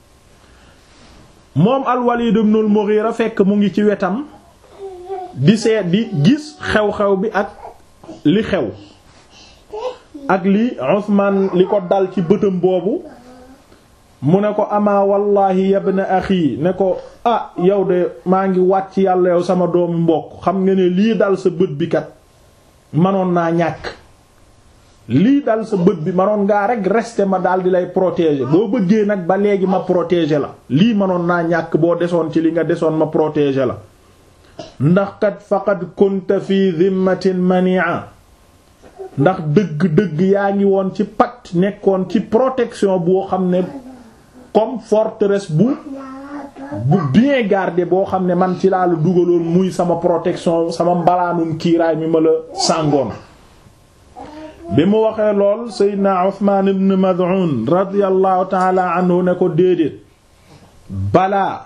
moom al-Walid ibn al-Mughira fekk mu ngi ci wetam di seet di gis xew-xew bi ak li xew ak li Usman li ko dal ci bëtam boobu mu ne ko ama wallahi yabna axi ne ko ah yow de maa ngi wàcc yàlla yow sama doomu mbokk xam nga ne lii dal sa bët bi kat manoon naa ñàkk lii dal sa bët bi manoon ngaa rek rester ma daal di lay protéger boo bëggee nag ba léegi ma protéger la lii manoon naa ñàkk boo desoon ci li nga desoon ma protéger la ndax kat faqad kunta fi dhimmatin mania ndax dëgg-dëgg yaa ngi woon ci pacte nekkoon ci protection boo xam ne comme forteresse bu bu bien gardé boo xam ne man ci laa la dugaloon muy sama protection sama mbalaanum kiiraay mi ma la sàngoon bi mu waxee lool Seydina Uthman ibn Mad'un radiyallahu ta'ala anhu ne ko déedéet balaa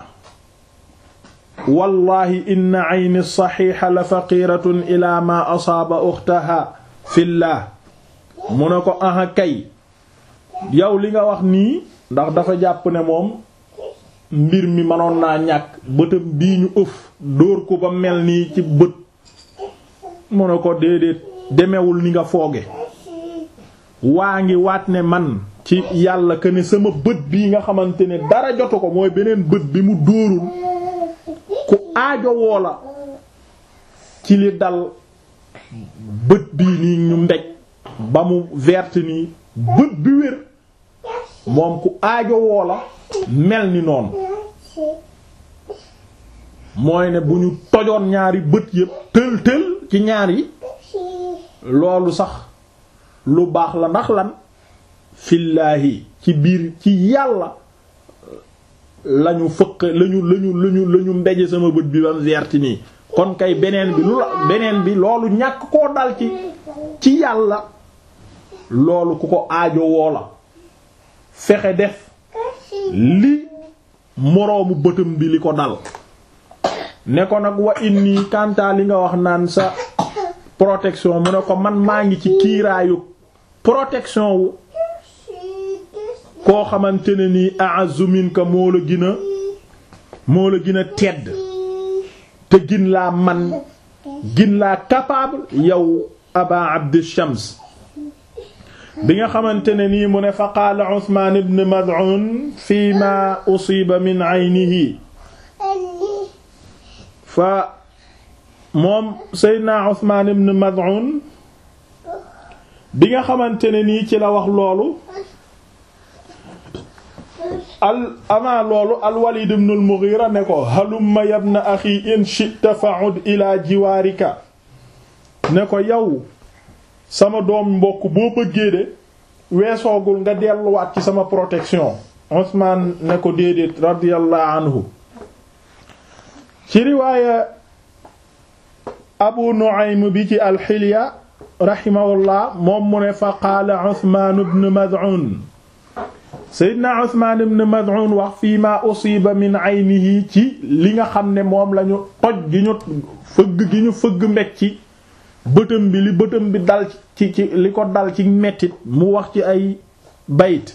wallahi inna ayni saxiixa la faqiratun ila ma asaaba uxtaha fillah mu ne ko aha kay yow li nga wax nii ndax dafa jàpp ne moom mbir mi mënoon naa ñàkk bëtam bii ñu ëf dóor ko ba mel nii ci bët mu ne ko déedéet demewul ni nga fooge waa ngi waat ne man ci yàlla que ne sama bët bii nga xamante ne dara jotu ko mooy beneen bët bi mu dóorul ku aajo woo la ci li dal bët bii nii ñu mbej ba mu verte nii bët bi wér moom ku aajo woo la mel ni noonu mooy ne bu ñu tojoon ñaari bët yépp tël tël ci ñaar yi loolu sax lu baax la ndax lan fillaahi ci biir ci yàlla lañu fëq lañu lañu lañu lañu mbeje sama bët bi bam verti nii kon kay beneen bi lu la beneen bi loolu ñàkk koo dal ci ci yàlla loolu ku ko aajo woo la fexe def li moroomu bëtam bi li ko dal ne ko nag wa inni kantaa li nga wax naan sa protection mu ne ko man maa ngi ci kiiraayu protection wu koo xamante ne nii a'azzu minka moo la gën a moo la gën a tedd te gin laa man gin laa capable yow aba abd shams bi nga xamante ne nii mu ne fa qaala Usmaan ibn Mad'un fi ma usiba min aynihi fa moom Seydina Usmaan ibn Mad'un bi nga xamante ne nii ci la wax loolu al avant loolu al Walid ibn al Mughira ne ko halumma yabna axi in shi'ta fa'ud ila jiwaarika ne ko yow sama doom mbokk boo bëggee de weesoogul nga delluwaat ci sama protection Usmaan ne ko déedéet radiyallahu anhu ci riwaaya Abu Nu'aym bi ci al-Hilya rahimahullah moom mu ne fa qaala Usmaan ibn Mad'un Seydina Usmaan ibn Mad'un wax fii ma usiba min aynihi ci li nga xam ne moom lañu toj gi ñu fëgg gi ñu fëgg mbeg ci bëtam bi li bëtam bi dal ci ci li ko dal ci mettit mu wax ci ay bayt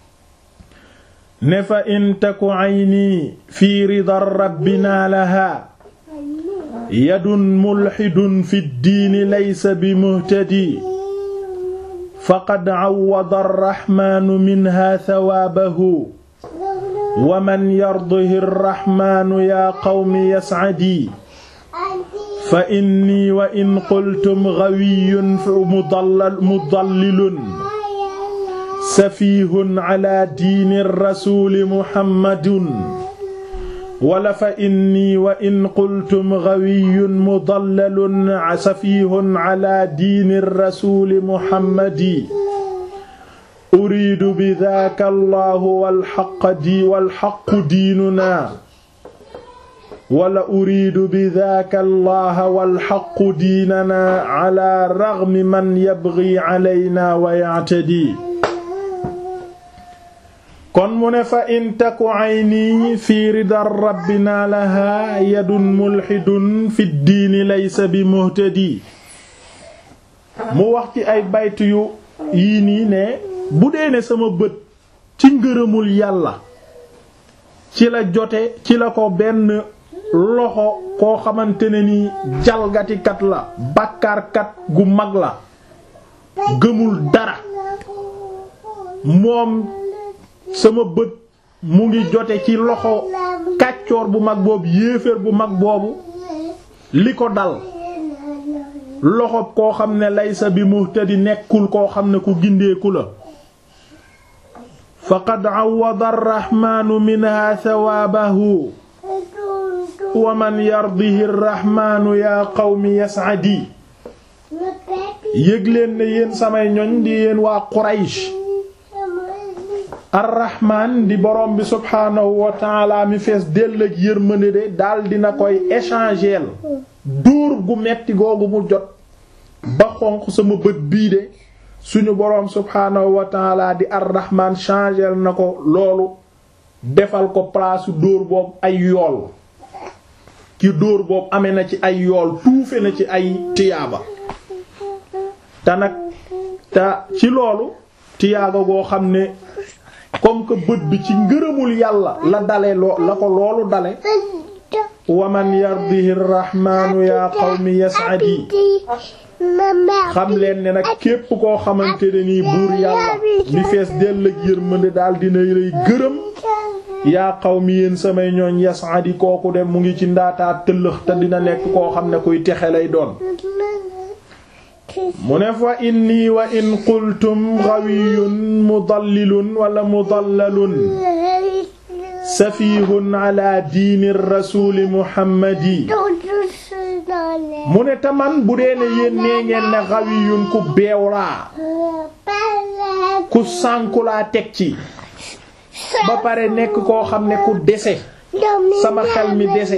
ne fa in taku ayni fi ridar rabbina laha yadun mulhidun fi ddiini laysa bi muhtadi faqad awwada arrahmanu minha thawaabahu wa man yardihi arrahmanu yaa qawmi yas'adi fa inni wa in qultum gawiyyun mudallilun safiihun ala diini rasuuli muhammadun wala fa inni wa in qultum gawiyyun mudallalun safiihun ala diini rasuuli muhammadi uriidu bidaaka allahu walxaqu diinunaa wala uriidu bidaaka allaha walxaqu diinana ala raghmi man yabghi alayna wa ya'tadi kon mu ne fa in taku ayni fi ridar rabbina laha yadun mulhidun fi diini laysa bi muhtadi mu wax ci ay bayt yu yii nii ne bu dee ne sama bët ci ngërëmul yàlla ci la jote ci la ko benn loxo koo xamante ne ni jalgatikat la bàkkaarkat gu mag la gëmul dara moom sama bët mu ngi jote ci loxo kàccoor bu mag boobu yéeféer bu mag boobu li ko dal loxob koo xam ne laysa bi muhtadi nekkul koo xam ne ku gindeeku la faqad awwada arrahmaanu minha thawaabahu wa man yardihi arrahmaanu yaa qawmi yas'adi yëg leen ne yéen samay ñoñ di yéen waa Quraysh arrahmaan di borom bi subhaanahu wa taala mi fees dell ak yërmande de daal dina koy échanger dóor gu metti googu mu jot ba xonq sama bët bii de suñu boroom subhaanahu wa taala di arrahman changer na ko loolu defal ko place dóor boobu ay yool ki dóor boobu amee na ci ay yool tuufe na ci ay tiyaaba te nag te ci loolu tiyaaba goo xam ne comme que bët bi ci ngërëmul yàlla la dale loo la ko loolu dale waman yardihi rrahmanu ya qawmi yas'adi xam leen ne nag képp koo xamante ne nii buur yàlla mi fees dell ak yërmande daal dina lay gërëm yaa qawmi yéen samay ñooñ yas'adi kooku de mu ngi ci ndaataa tëllëx te dina nekk koo xam ne kuy texe lay doon mu ne fa inni wa in qultum ghawiyun mudallilun wala mudallalun safihun ala diini rasuli muhammadi mu ne taman bu dee ne yéen nee ngeen ne ghawiyun ku beew laa ku sànku laa teg ci ba pare nekk koo xam ne ku dese sama xel mi dese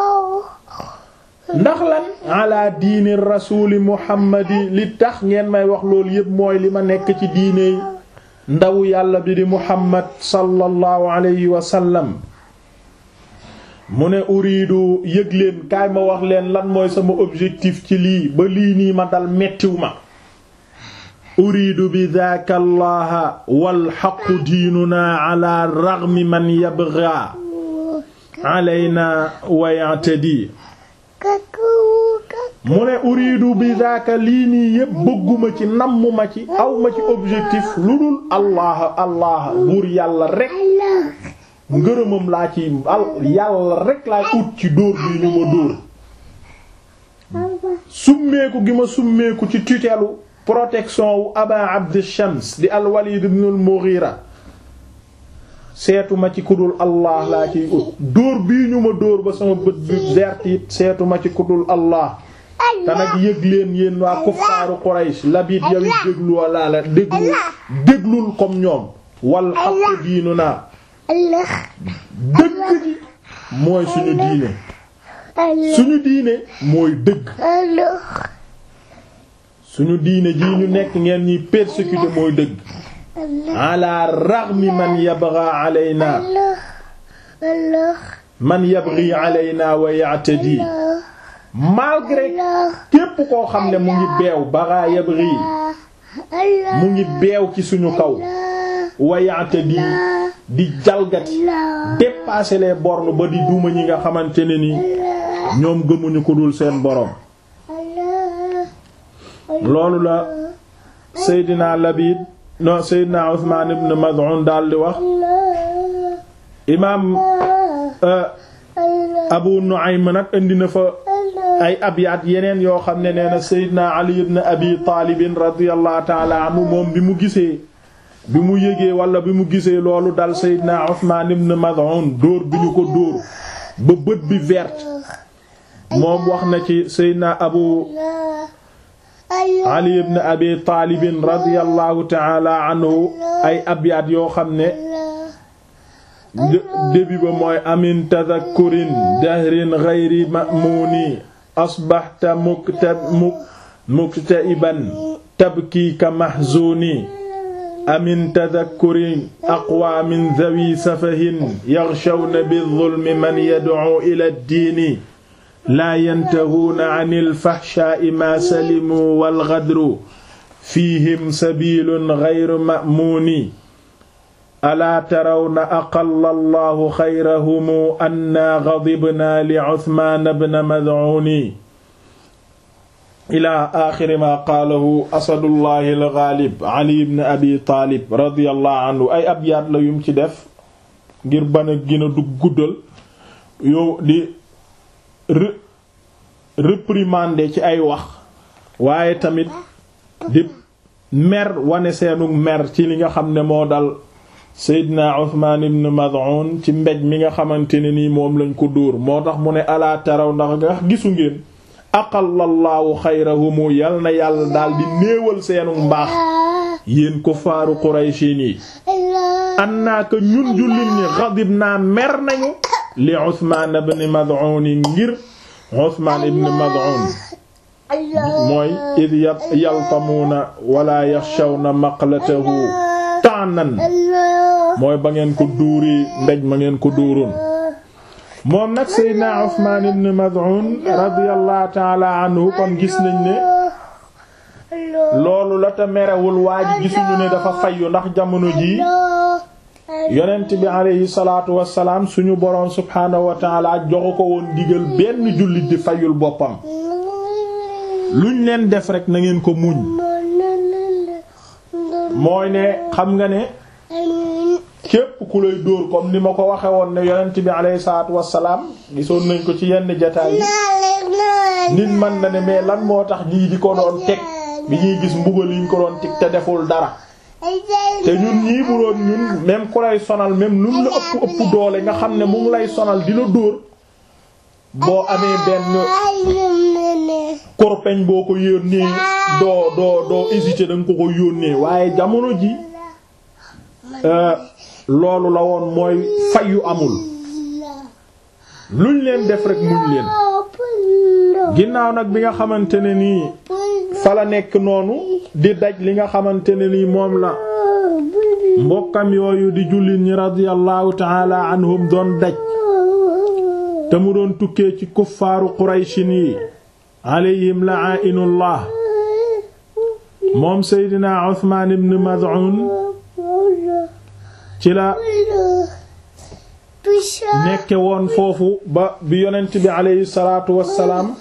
ndax lan ala diini rasuli muhammadi li tax ngeen may wax loolu yépp mooy li ma nekk ci diine ndaw yàlla bi di muhammad sallallahu alayhi wa sallam mu ne uriidu yëg leen kaay ma wax leen lan mooy sama objectif ci lii ba lii nii ma dal mettiw ma uriidu bi daaka allaha wal xaqu diinuna ala raghmi man yabgha alayna wa ya'tadi mu ne uriidu bi daaka lii nii yépp bëgguma ci nammuma ci awma ci objectif lu dul allah allah buur yàlla rekk ngërëmam laa ci al yàlla rekk laay ut ci dóor bi ñu ma dóor summeeku gi ma summeeku ci tutelu protection wu aba abd shams di al walid ibn al mughira seetuma ci kudul allah laa ciy ut dóor bii ñu ma dóor ba sama bët bi vert it seetuma ci kudul allah te nag yëg leen yéen waa kuffaaru Quraysh labit yow it déglu walla la déglu déglul comme ñoom wal xaqu diinu naa dëgg ji mooy suñu diine suñu diine mooy dëgg suñu diine ji ñu nekk ngeen ñiy persécuté mooy dëgg ala raghmi man yabgha alayna man yabghi alayna wa ya'tadi malgré képp koo xam ne mu ngi beew baraa yabghi mu ngi beew ci suñu kaw wayaate di di jalgati dépasser les bornes ba di duma ñi nga xamante ne ni ñoom gëmuñu ko dul seen borom loolu la Seydina Labid non Seydina Usmaan ibn Maz'un daal di wax imaam Abu Nu'aym nag indi na fa ay abyaat yeneen yoo xam ne nee na Seydina Ali ibn Abi Taalib radiyallahu ta'ala anhu moom bi mu gisee bi mu yëgee wala bi mu gisee loolu dal Seydina Usmaan ibn Maz'un dóor bi ñu ko dóor ba bët bi verte moom wax na ci Seydina Abu Ali ibn Abi Taalib radiyallahu ta'ala anhu ay abyaat yoo xam ne début ba mooy amin tadhakkurin dahrin ghayri ma'muni asbahta mukta muktaiban tabki ka mahzuni amin tadhakkurin aqwa min dhawi safahin yaghshawna bi-dhulmi man yad'u ila ad-dini laa yantahuuna 'anil fahshaa'i maa salimu wal ghadru fiihim sabiilun ghayru ma'muuni alaa tarawna aqalla allahu xayrahumu annaa ghadibnaa li Usmaan ibn Mad'uun ilaa aaxiri maa qaalahu asadullahi al-ghaalib Ali ibn Abi Taalib radiyallahu anhu ay abyaat la yum ci def ngir bana gën a du guddal yow di réprimander ci ay wax waaye tamit di mer wane seenu mer ci li nga xam ne moo dal Seydina Uthman ibn Mad'un ci mbej mi nga xamante ne nii moom lañ ko dóor moo tax mu ne alaa taraw ndax nga gisu ngeen aqallallaahu xayrahumu yal na yàlla daal di néewal seenu mbaax yéen ko faaru Qurayshi yi annaaka ñun jullit ñi xadib naa mer nañu li Uthman ibn Mad'un ngir Uthman ibn Mad'un mooy id yaltamuuna wala yaxshawna maqlatahu ta'nan mooy ba ngeen ko duuri mbéj ma ngeen ko duuroon moom nag Seydina Uthman ibn Mad'un radiyallahu ta'ala anhu kon gis nañ ne loolu la te merewul waa ji gisuñu ne dafa fayyu ndax jamono ji yonent bi aleyhi salaatu wassalaam suñu boroom subhaanahu wa ta'ala joxu ko woon digal benn jullit di fayul boppam luñ leen def rek na ngeen ko muñ mooy ne xam nga ne képp ku lay dóor comme ni ma ko waxe woon ne yonent bi alayhi salaatu wassalaam gisoon nañ ko ci yenn jataay yi nit man na ne mais lan moo tax ñii di ko doon teg bi ñuy gis mbugal yi ñu ko doon teg te deful dara te ñun ñii bu doon ñun même ku lay sonal même lu la ëpp ëpp doole nga xam ne mu ngi lay sonal di la dóor boo amee benn korpeñ boo ko yónnee doo doo doo hésiter da nga ko ko yónnee waaye jamono ji loolu la woon mooy fayu amul luñ leen def rek muñ leen ginnaaw nag bi nga xamante ne nii fa la nekk noonu di daj li nga xamante ne nii moom la mbokkam yooyu di jullit ñi radiyallahu taala anhum doon daj te mu doon tukkee ci kuffaaru qurayshin yi alayhim la'inullah moom seydina Uthman ibn Mad'un ci la nekke woon foofu ba bi yonent bi alayhi salaatu wassalaam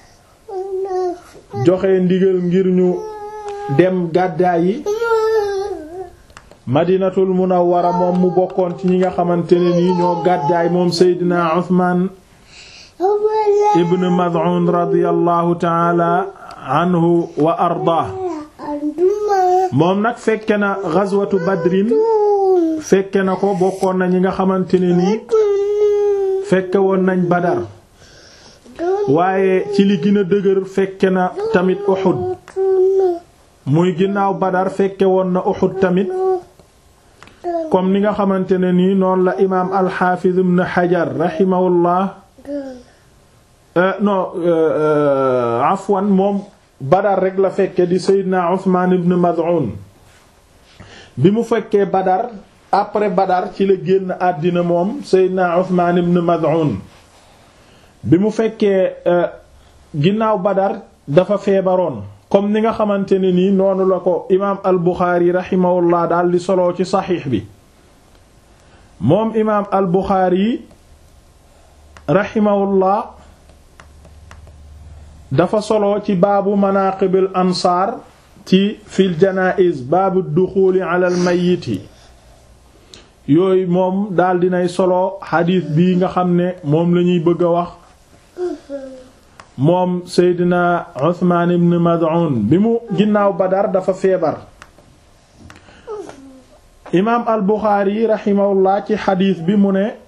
joxe ndigal ngir ñu dem gàddaay yi madinatul munawwara moom mu bokkoon ci ñi nga xamante ne nii ñoo gàddaay moom seydina Uthman ibn Mad'un radiyallahu ta'ala anhu wa ardaa moom nag fekke na ghazwatu badrin fekke na ko bokkoon na ñi nga xamante ne nii fekke woon nañ badar waaye ci li gën a dëgër fekke na tamit Uhud muy ginnaaw badar fekke woon na Uhud tamit comme ni nga xamante ne nii noonu la imaam al-Hafiz ibn Hajar rahimahullah non afwan moom badar rek la fekke di Seydina Uthman ibn Mad'un bi mu fekkee badar après badar ci la génn àddina moom Seydina Uthman ibn Mad'un bi mu fekkee ginnaaw badar dafa feebaroon comme ni nga xamante ne nii noonu la ko imaam al Buxaari rahimahullah daal di soloo ci saxiix bi moom imaam al Buxaari rahimahullah dafa solo ci baabu manaaqibil ansaar ci fil janaa'iz baabu duxuuli alal mayyiti yooyu moom daal dinay solo xadiis bii nga xam ne moom lañuy bëgg a wax moom Seydina Usmaan ibn Mad'un bi mu ginnaaw Badar dafa feebar imaam al Buxaari raximahullah ci xadiis bi mu ne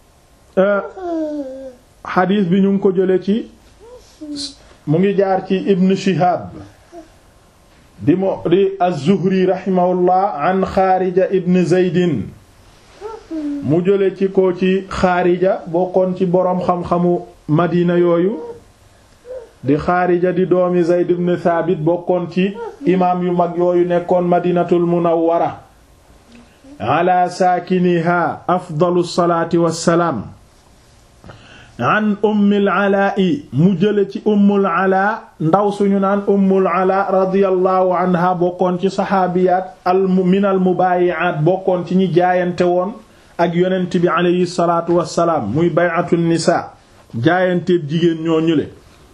xadiis bi ñu ngi ko jële ci mu ngi jaar ci Ibn Shihab di mo di az-Zuhri raximahullah an Xaarija ibn Zaydin mu jële ci ko ci Xaarija bokkoon ci boroom xam-xamu Madina yooyu di Xaarija di doomi Zayd ibn Thabit bokkoon ci imaam yu mag yooyu nekkoon Madinatul Munawwara ala saakiniha afdalu salaati wassalaam an ummil alaa'i mu jële ci ummul alaa ndaw suñu naan ummul alaa radiyallahu anha bokkoon ci saxaabiyaat al minal mubaayi'aat bokkoon ci ñi jaayante woon ak yonent bi aleyhi salaatu wassalaam muy bay'atu nisaa jaayanteeb jigéen ñoo ñule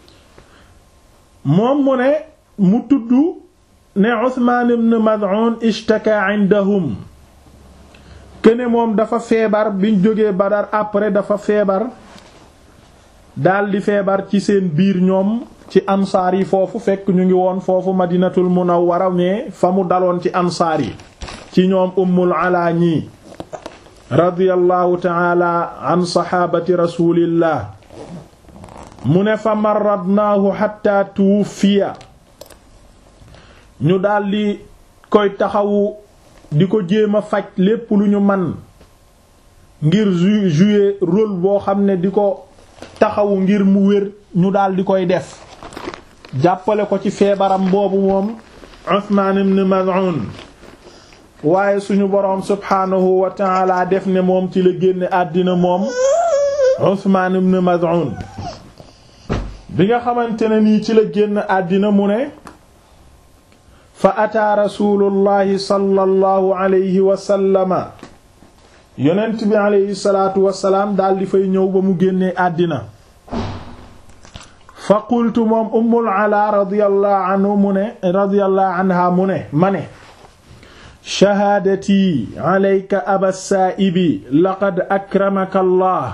moom mu ne mu tudd ne Usmaan ibn Mad'un ishtaka indahum kene moom dafa feebar biñ jógee Badar après dafa feebar daldi feebar ci seen biir ñoom ci ansaar yi foofu fekk ñu ngi woon foofu madinatul munawwara mais fa mu daloon ci ansaar yi ci ñoom ummul alaa ñii radiyallahu taala an saxaabati rasulillah mu ne fa marradnaahu xatta tuwuffiya ñu daldi koy taxawu di ko jéem a faj lépp lu ñu man ngir jouer rôle boo xam ne di ko taxawu ngir mu wér ñu daldi koy def jàppale ko ci feebaram boobu moom Usmaan ibn Maz'un waaye suñu boroom subhaanahu wa ta'ala def ne moom ci la génne àddina moom Usmaan ibn Maz'un bi nga xamante ne nii ci la génn àddina mu ne fa ataa rasulullahi sallallahu alayhi wa sallama yonent bi alayhi salaatu wasalaam daal di fay ñëw ba mu génnee àddina fa qultu moom ummul ala radiyallahu anhu mu ne radiyallahu anha mu ne ma ne shahaadati alayka aba saaibi laqad akramaka allah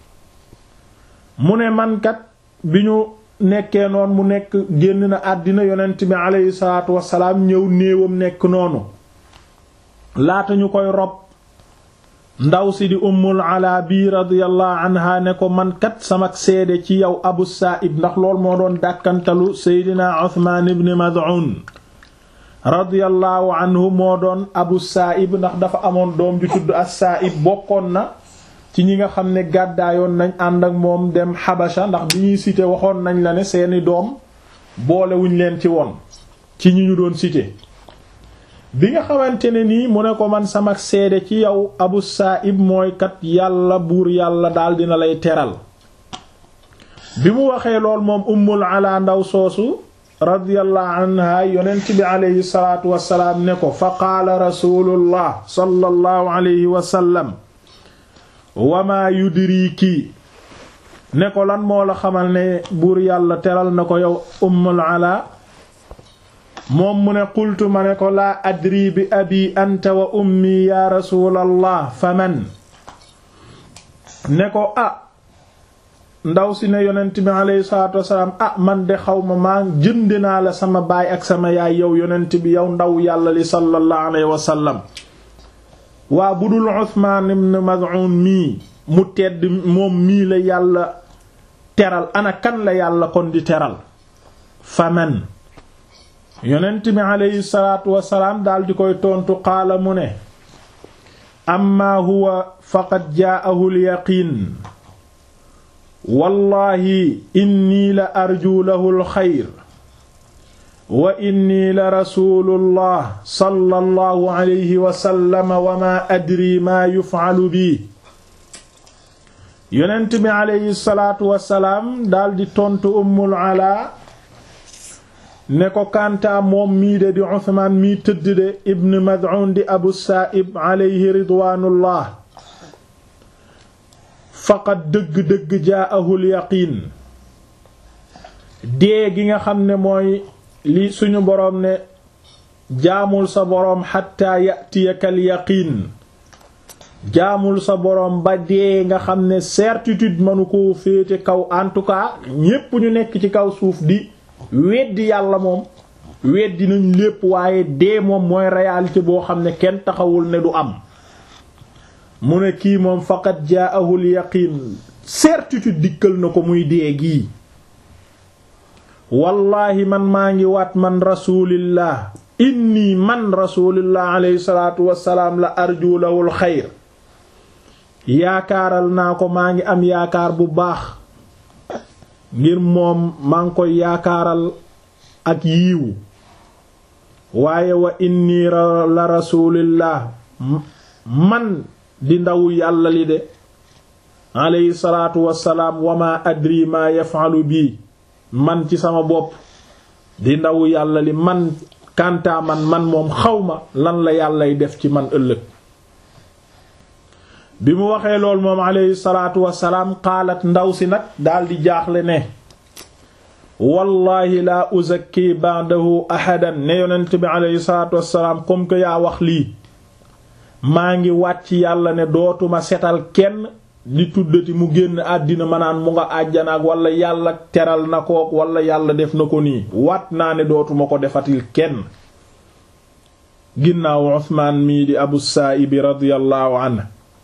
mu ne mankat bi ñu nekkee noon mu nekk génn na àddina yonent bi alayhi salaatu wasalaam ñëw néewam nekk noonu laata ñu koy rob ndaw si di ummul ala bi radiyallahu anha ne ko man kat sama seede ci yow abu saaib ndax lool moo doon dàkkantalu seydina uthman ibn mad'un radiyallahu anhu moo doon abu saaib ndax dafa amoon doom ju tudd as saaib bokkoon na ci ñi nga xam ne gàddaayoon nañ ànd ak moom dem xabasha ndax bi ñuy cité waxoon nañ la ne seeni doom boolewuñ leen ci woon ci ñi ñu doon cité bi nga xamante ne nii mu ne ko man sama seede ci yow abu saaib mooy kat yàlla buur yàlla daal dina lay teral bi mu waxee lool moom ummul ala ndaw soosu radiyallahu anha yonent bi aleyhi salaatu wasalaam ne ko fa qaala rasulullah sallallahu alayhi wa sallam wamaa yudriki ne ko lan moo la xamal ne buur yàlla teral na ko yow ummul ala moom mu ne qultu ma ne ko laa adri bi abi anta wa ummi ya rasulallah faman ne ko ah ndaw si ne yonent bi alayhi salaatu wasalaam ah man de xaw ma maa jënd naa la sama baay ak sama yaay yow yonent bi yow ndaw yàlla li sallallahu alayhi wa sallam waa bu dul Usmaan ibn Maz'un mii mu tedd moom mii la yàlla teral ana kan la yàlla kon di teral faman yonent bi aleyhi salaatu wasalaam daal di koy tontu qaala mu ne amma huwa faqad jaa'ahu al-yaqiin wallahi inni la arju lahu al-xayr wa inni la rasulullah sallallahu alayhi wa sallam wa ma adri ma yuf'alu bi yonent bi aleyhi salaatu wasalaam daal di tontu ummul ala ne ko kantaa moom mii de di Usmaan mii tëdd de ibn Mad'un di Abu Saa'ib alayhi ridwaanullah faqad dëgg-dëgg jaa'ahul yaqiin dee gi nga xam ne mooy li suñu boroom ne jaamul sa boroom xatta ya'tiyakal yaqiin jaamul sa boroom ba dee nga xam ne certitude mënu koo féete kaw en tout cas ñépp ñu nekk ci kaw suuf di weddi yàlla moom weddi nañ lépp waaye dee moom mooy réalité boo xam ne kenn taxawul ne du am mu ne kii moom faqat jaahul yaqiin certitude dikkal na ko muy dee gii wallaahi man maa ngi waat man rasulillah inni man rasulillah alayhi salaatu wassalaam la arju lahul xayr yaakaaral naa ko maa ngi am yaakaar bu baax ngir moom maa ngi koy yaakaaral ak yiiwu waaye wa inni la rasulillah man di ndaw yàlla li de alayhi salaatu wassalaam wa ma adri ma yaf'alu bii man ci sama bopp di ndaw yàlla li man kantaa man man moom xawma lan la yàllay def ci man ëllëg bi mu waxee lool moom alayhi salaatu wassalaam qaalat ndaw si nag daldi jaaxle ne wallahi laa uzakki ba'dahu ahadan ne yonent bi alayhi salaatu wassalaam comme que yaa wax lii maa ngi wàcc yàlla ne dootuma setal kenn di tuddati mu génn àddina manaan mu nga àjjanaak wala yàlla teral na kook wala yàlla def na ko nii waat naa ne dootuma ko defatil kenn ginnaaw Usmaan mii di Abu Saa'ib radiyallahu anhu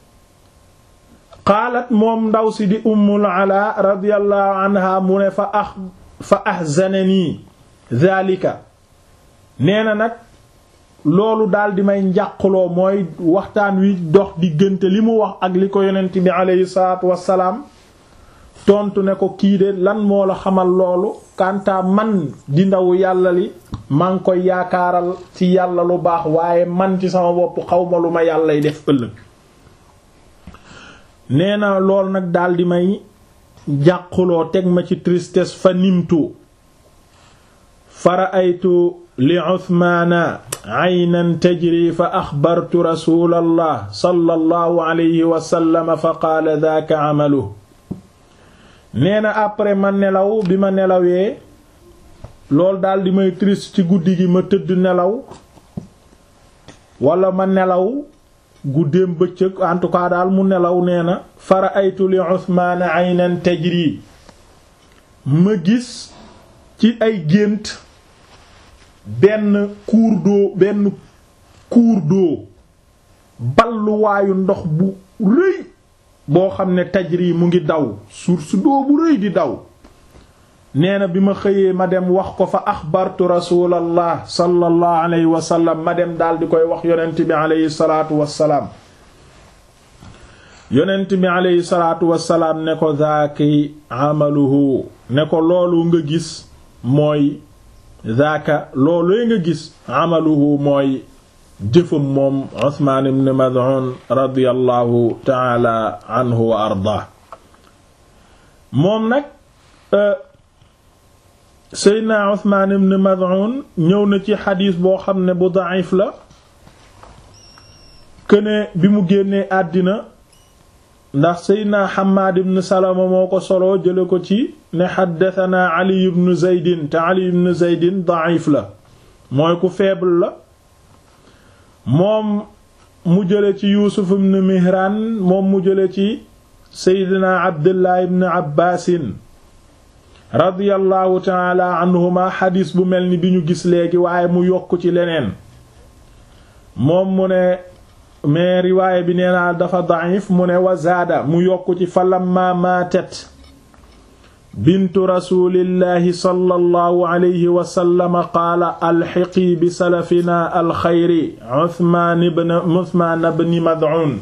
qaalat moom ndaw si di Ummul Alaa radiyallahu anha mu ne fa ax fa ahzananii dhalika nee na nag loolu daal di may njàqloo mooy waxtaan wi dox diggante li mu wax ak li ko yonent bi aleyhi salaatu wassalaam tontu ne ko kii de lan moo la xamal loolu kanta man di ndaw yàlla li maa ngi koy yaakaaral ci yàlla lu baax waaye man ci sama bopp xawma lu ma yàllay def ëllëg nee na lool nag daal di may jàquloo teg ma ci tristesse fa nimtu fara aytu li Usmaana aynan tajri fa axbartu rasulallah sallallahu alayhi wa sallam fa qaala daaka amalu nee na après ma nelaw bi ma nelawee loolu daal di may triste ci guddi gi ma tëdd nelaw wala ma nelaw guddeem bëccëg en tout cas daal mu nelaw nee na fara aytu li Usmaana aynan tajri ma gis ci ay gént benn cours d'eau benn cours d'eau balluwaayu ndox bu rëy boo xam ne tajri mu ngi daw source d'eau bu rëy di daw nee na bi ma xëyee ma dem wax ko fa axbartu rasulallah sallallahu alayhi wa sallam ma dem daal di koy wax yonent bi alayhi salaatu wassalaam yonent bi alayhi salaatu wassalaam ne ko zaaki amaluhu ne ko loolu nga gis mooy zaaka loolu nga gis amaluhu mooy jëfam moom Usmaan ibn Mad'un radiyallahu taala anhu wa ardaa moom nag Seydina Usmaan ibn Mad'un ñëw na ci xadiis boo xam ne bu da'if la këne bi mu génnee àddina ndax Seydina Hammaad ibn Salama moo ko solo jële ko ci ne xaddatanaa Ali ibn Zaydin te Ali ibn Zaydin da'if la mooy ku faible la moom mu jële ci Yuusuf ibn Mihraan moom mu jële ci Seydina Abdullah ibn Abbaasin radiyallahu taala anhuma xadiis bu mel ni bi ñu gis léegi waaye mu yokk ci leneen moom mu ne mais riwaaya bi nee naa dafa da'if mu ne wa zaada mu yokk ci fa lamma maatat bintu rasulillahi sallallahu alayhi wa sallam qaala alxiqi bi salafina alxayri Usmaan ibn Usmaan ibn Mad'un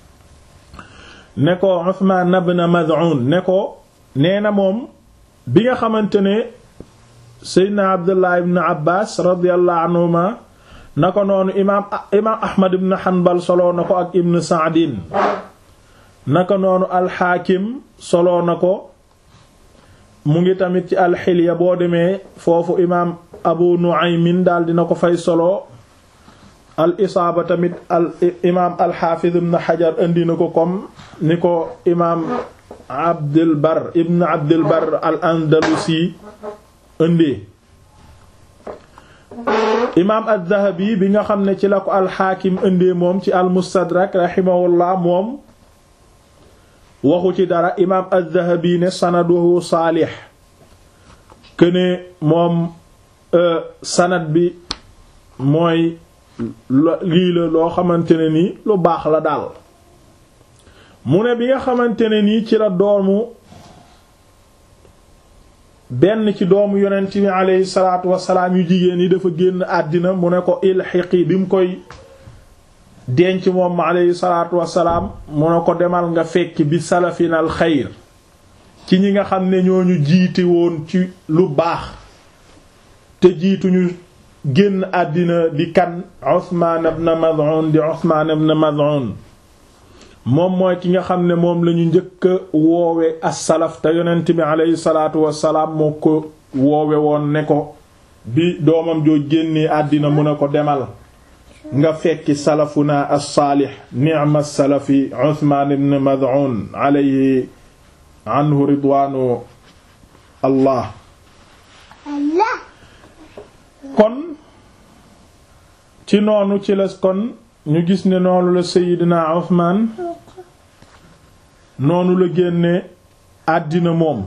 ne ko Usmaan ibn Mad'un ne ko nee na moom bi nga xamante ne Seydina Abdullah ibn Abbas radiyallahu anhuma na ko noonu imaam imaam Ahmad ibn Hanbal soloo na ko ak Ibn Sa'din naka noonu alxaakim soloo na ko mu ngi tamit ci alxilya boo demee foofu imaam Abu Nu'aymin daal dina ko fay solo al isaaba tamit al imaam alxaafiz ibn Hajar indi na ko comme ni ko imaam Abdul Bar ibn Abdul Bar al Andalusi indi imaam ad-Dhahabi bi nga xam ne ci la ko alxaakim indee moom ci al-Mustadrak rahimahullah moom waxu ci dara imaam ad-Dhahabi ne sanaduhu saalix këne moom sanad bi mooy lii la loo xamante ne nii lu baax la daal mu ne bi nga xamante ne nii ci la doomu benn ci doomu yonent bi aleyhi salaatu wasalaam yu jigéen yi dafa génn àddina mu ne ko ilxiqi bi mu koy denc moom aleyhi salaatu wasalaam mu ne ko demal nga fekki bi salafinal xayr ci ñi nga xam ne ñooñu jiite woon ci lu baax te jiituñu génn àddina di kan Usmaan ibn Mad'un di Usmaan ibn Mad'un moom mooy ki nga xam ne moom lañu njëkk a woowe as-salaf te yonent bi aleyhi salaatu wassalaam moo ko woowe woon ne ko bi doomam joo génnee àddina mu ne ko demal nga fekki salafuna as-saalih ni'ma as-salafi Usmaan ibn Mad'un alayhi anhu ridwaanu allah kon ci noonu ci la kon ñu gis ne noonu la Seydina Usmaan noonu la génne àddina moom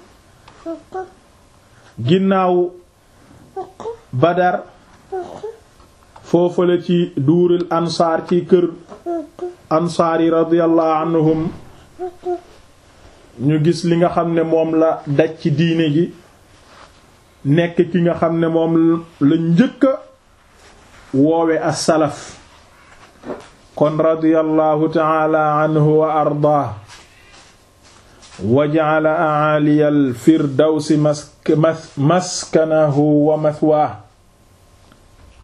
ginnaaw Badar foofale ci duuril ansaar ci kër ansaar yi radiyallahu anhum ñu gis li nga xam ne moom la daj ci diine gi nekk ki nga xam ne moom la njëkka woowe as-salaf kon radiyallahu ta'ala anhu wa ardaah wa ja'ala a'aliyal firdawsi maskanahu wa mathwaa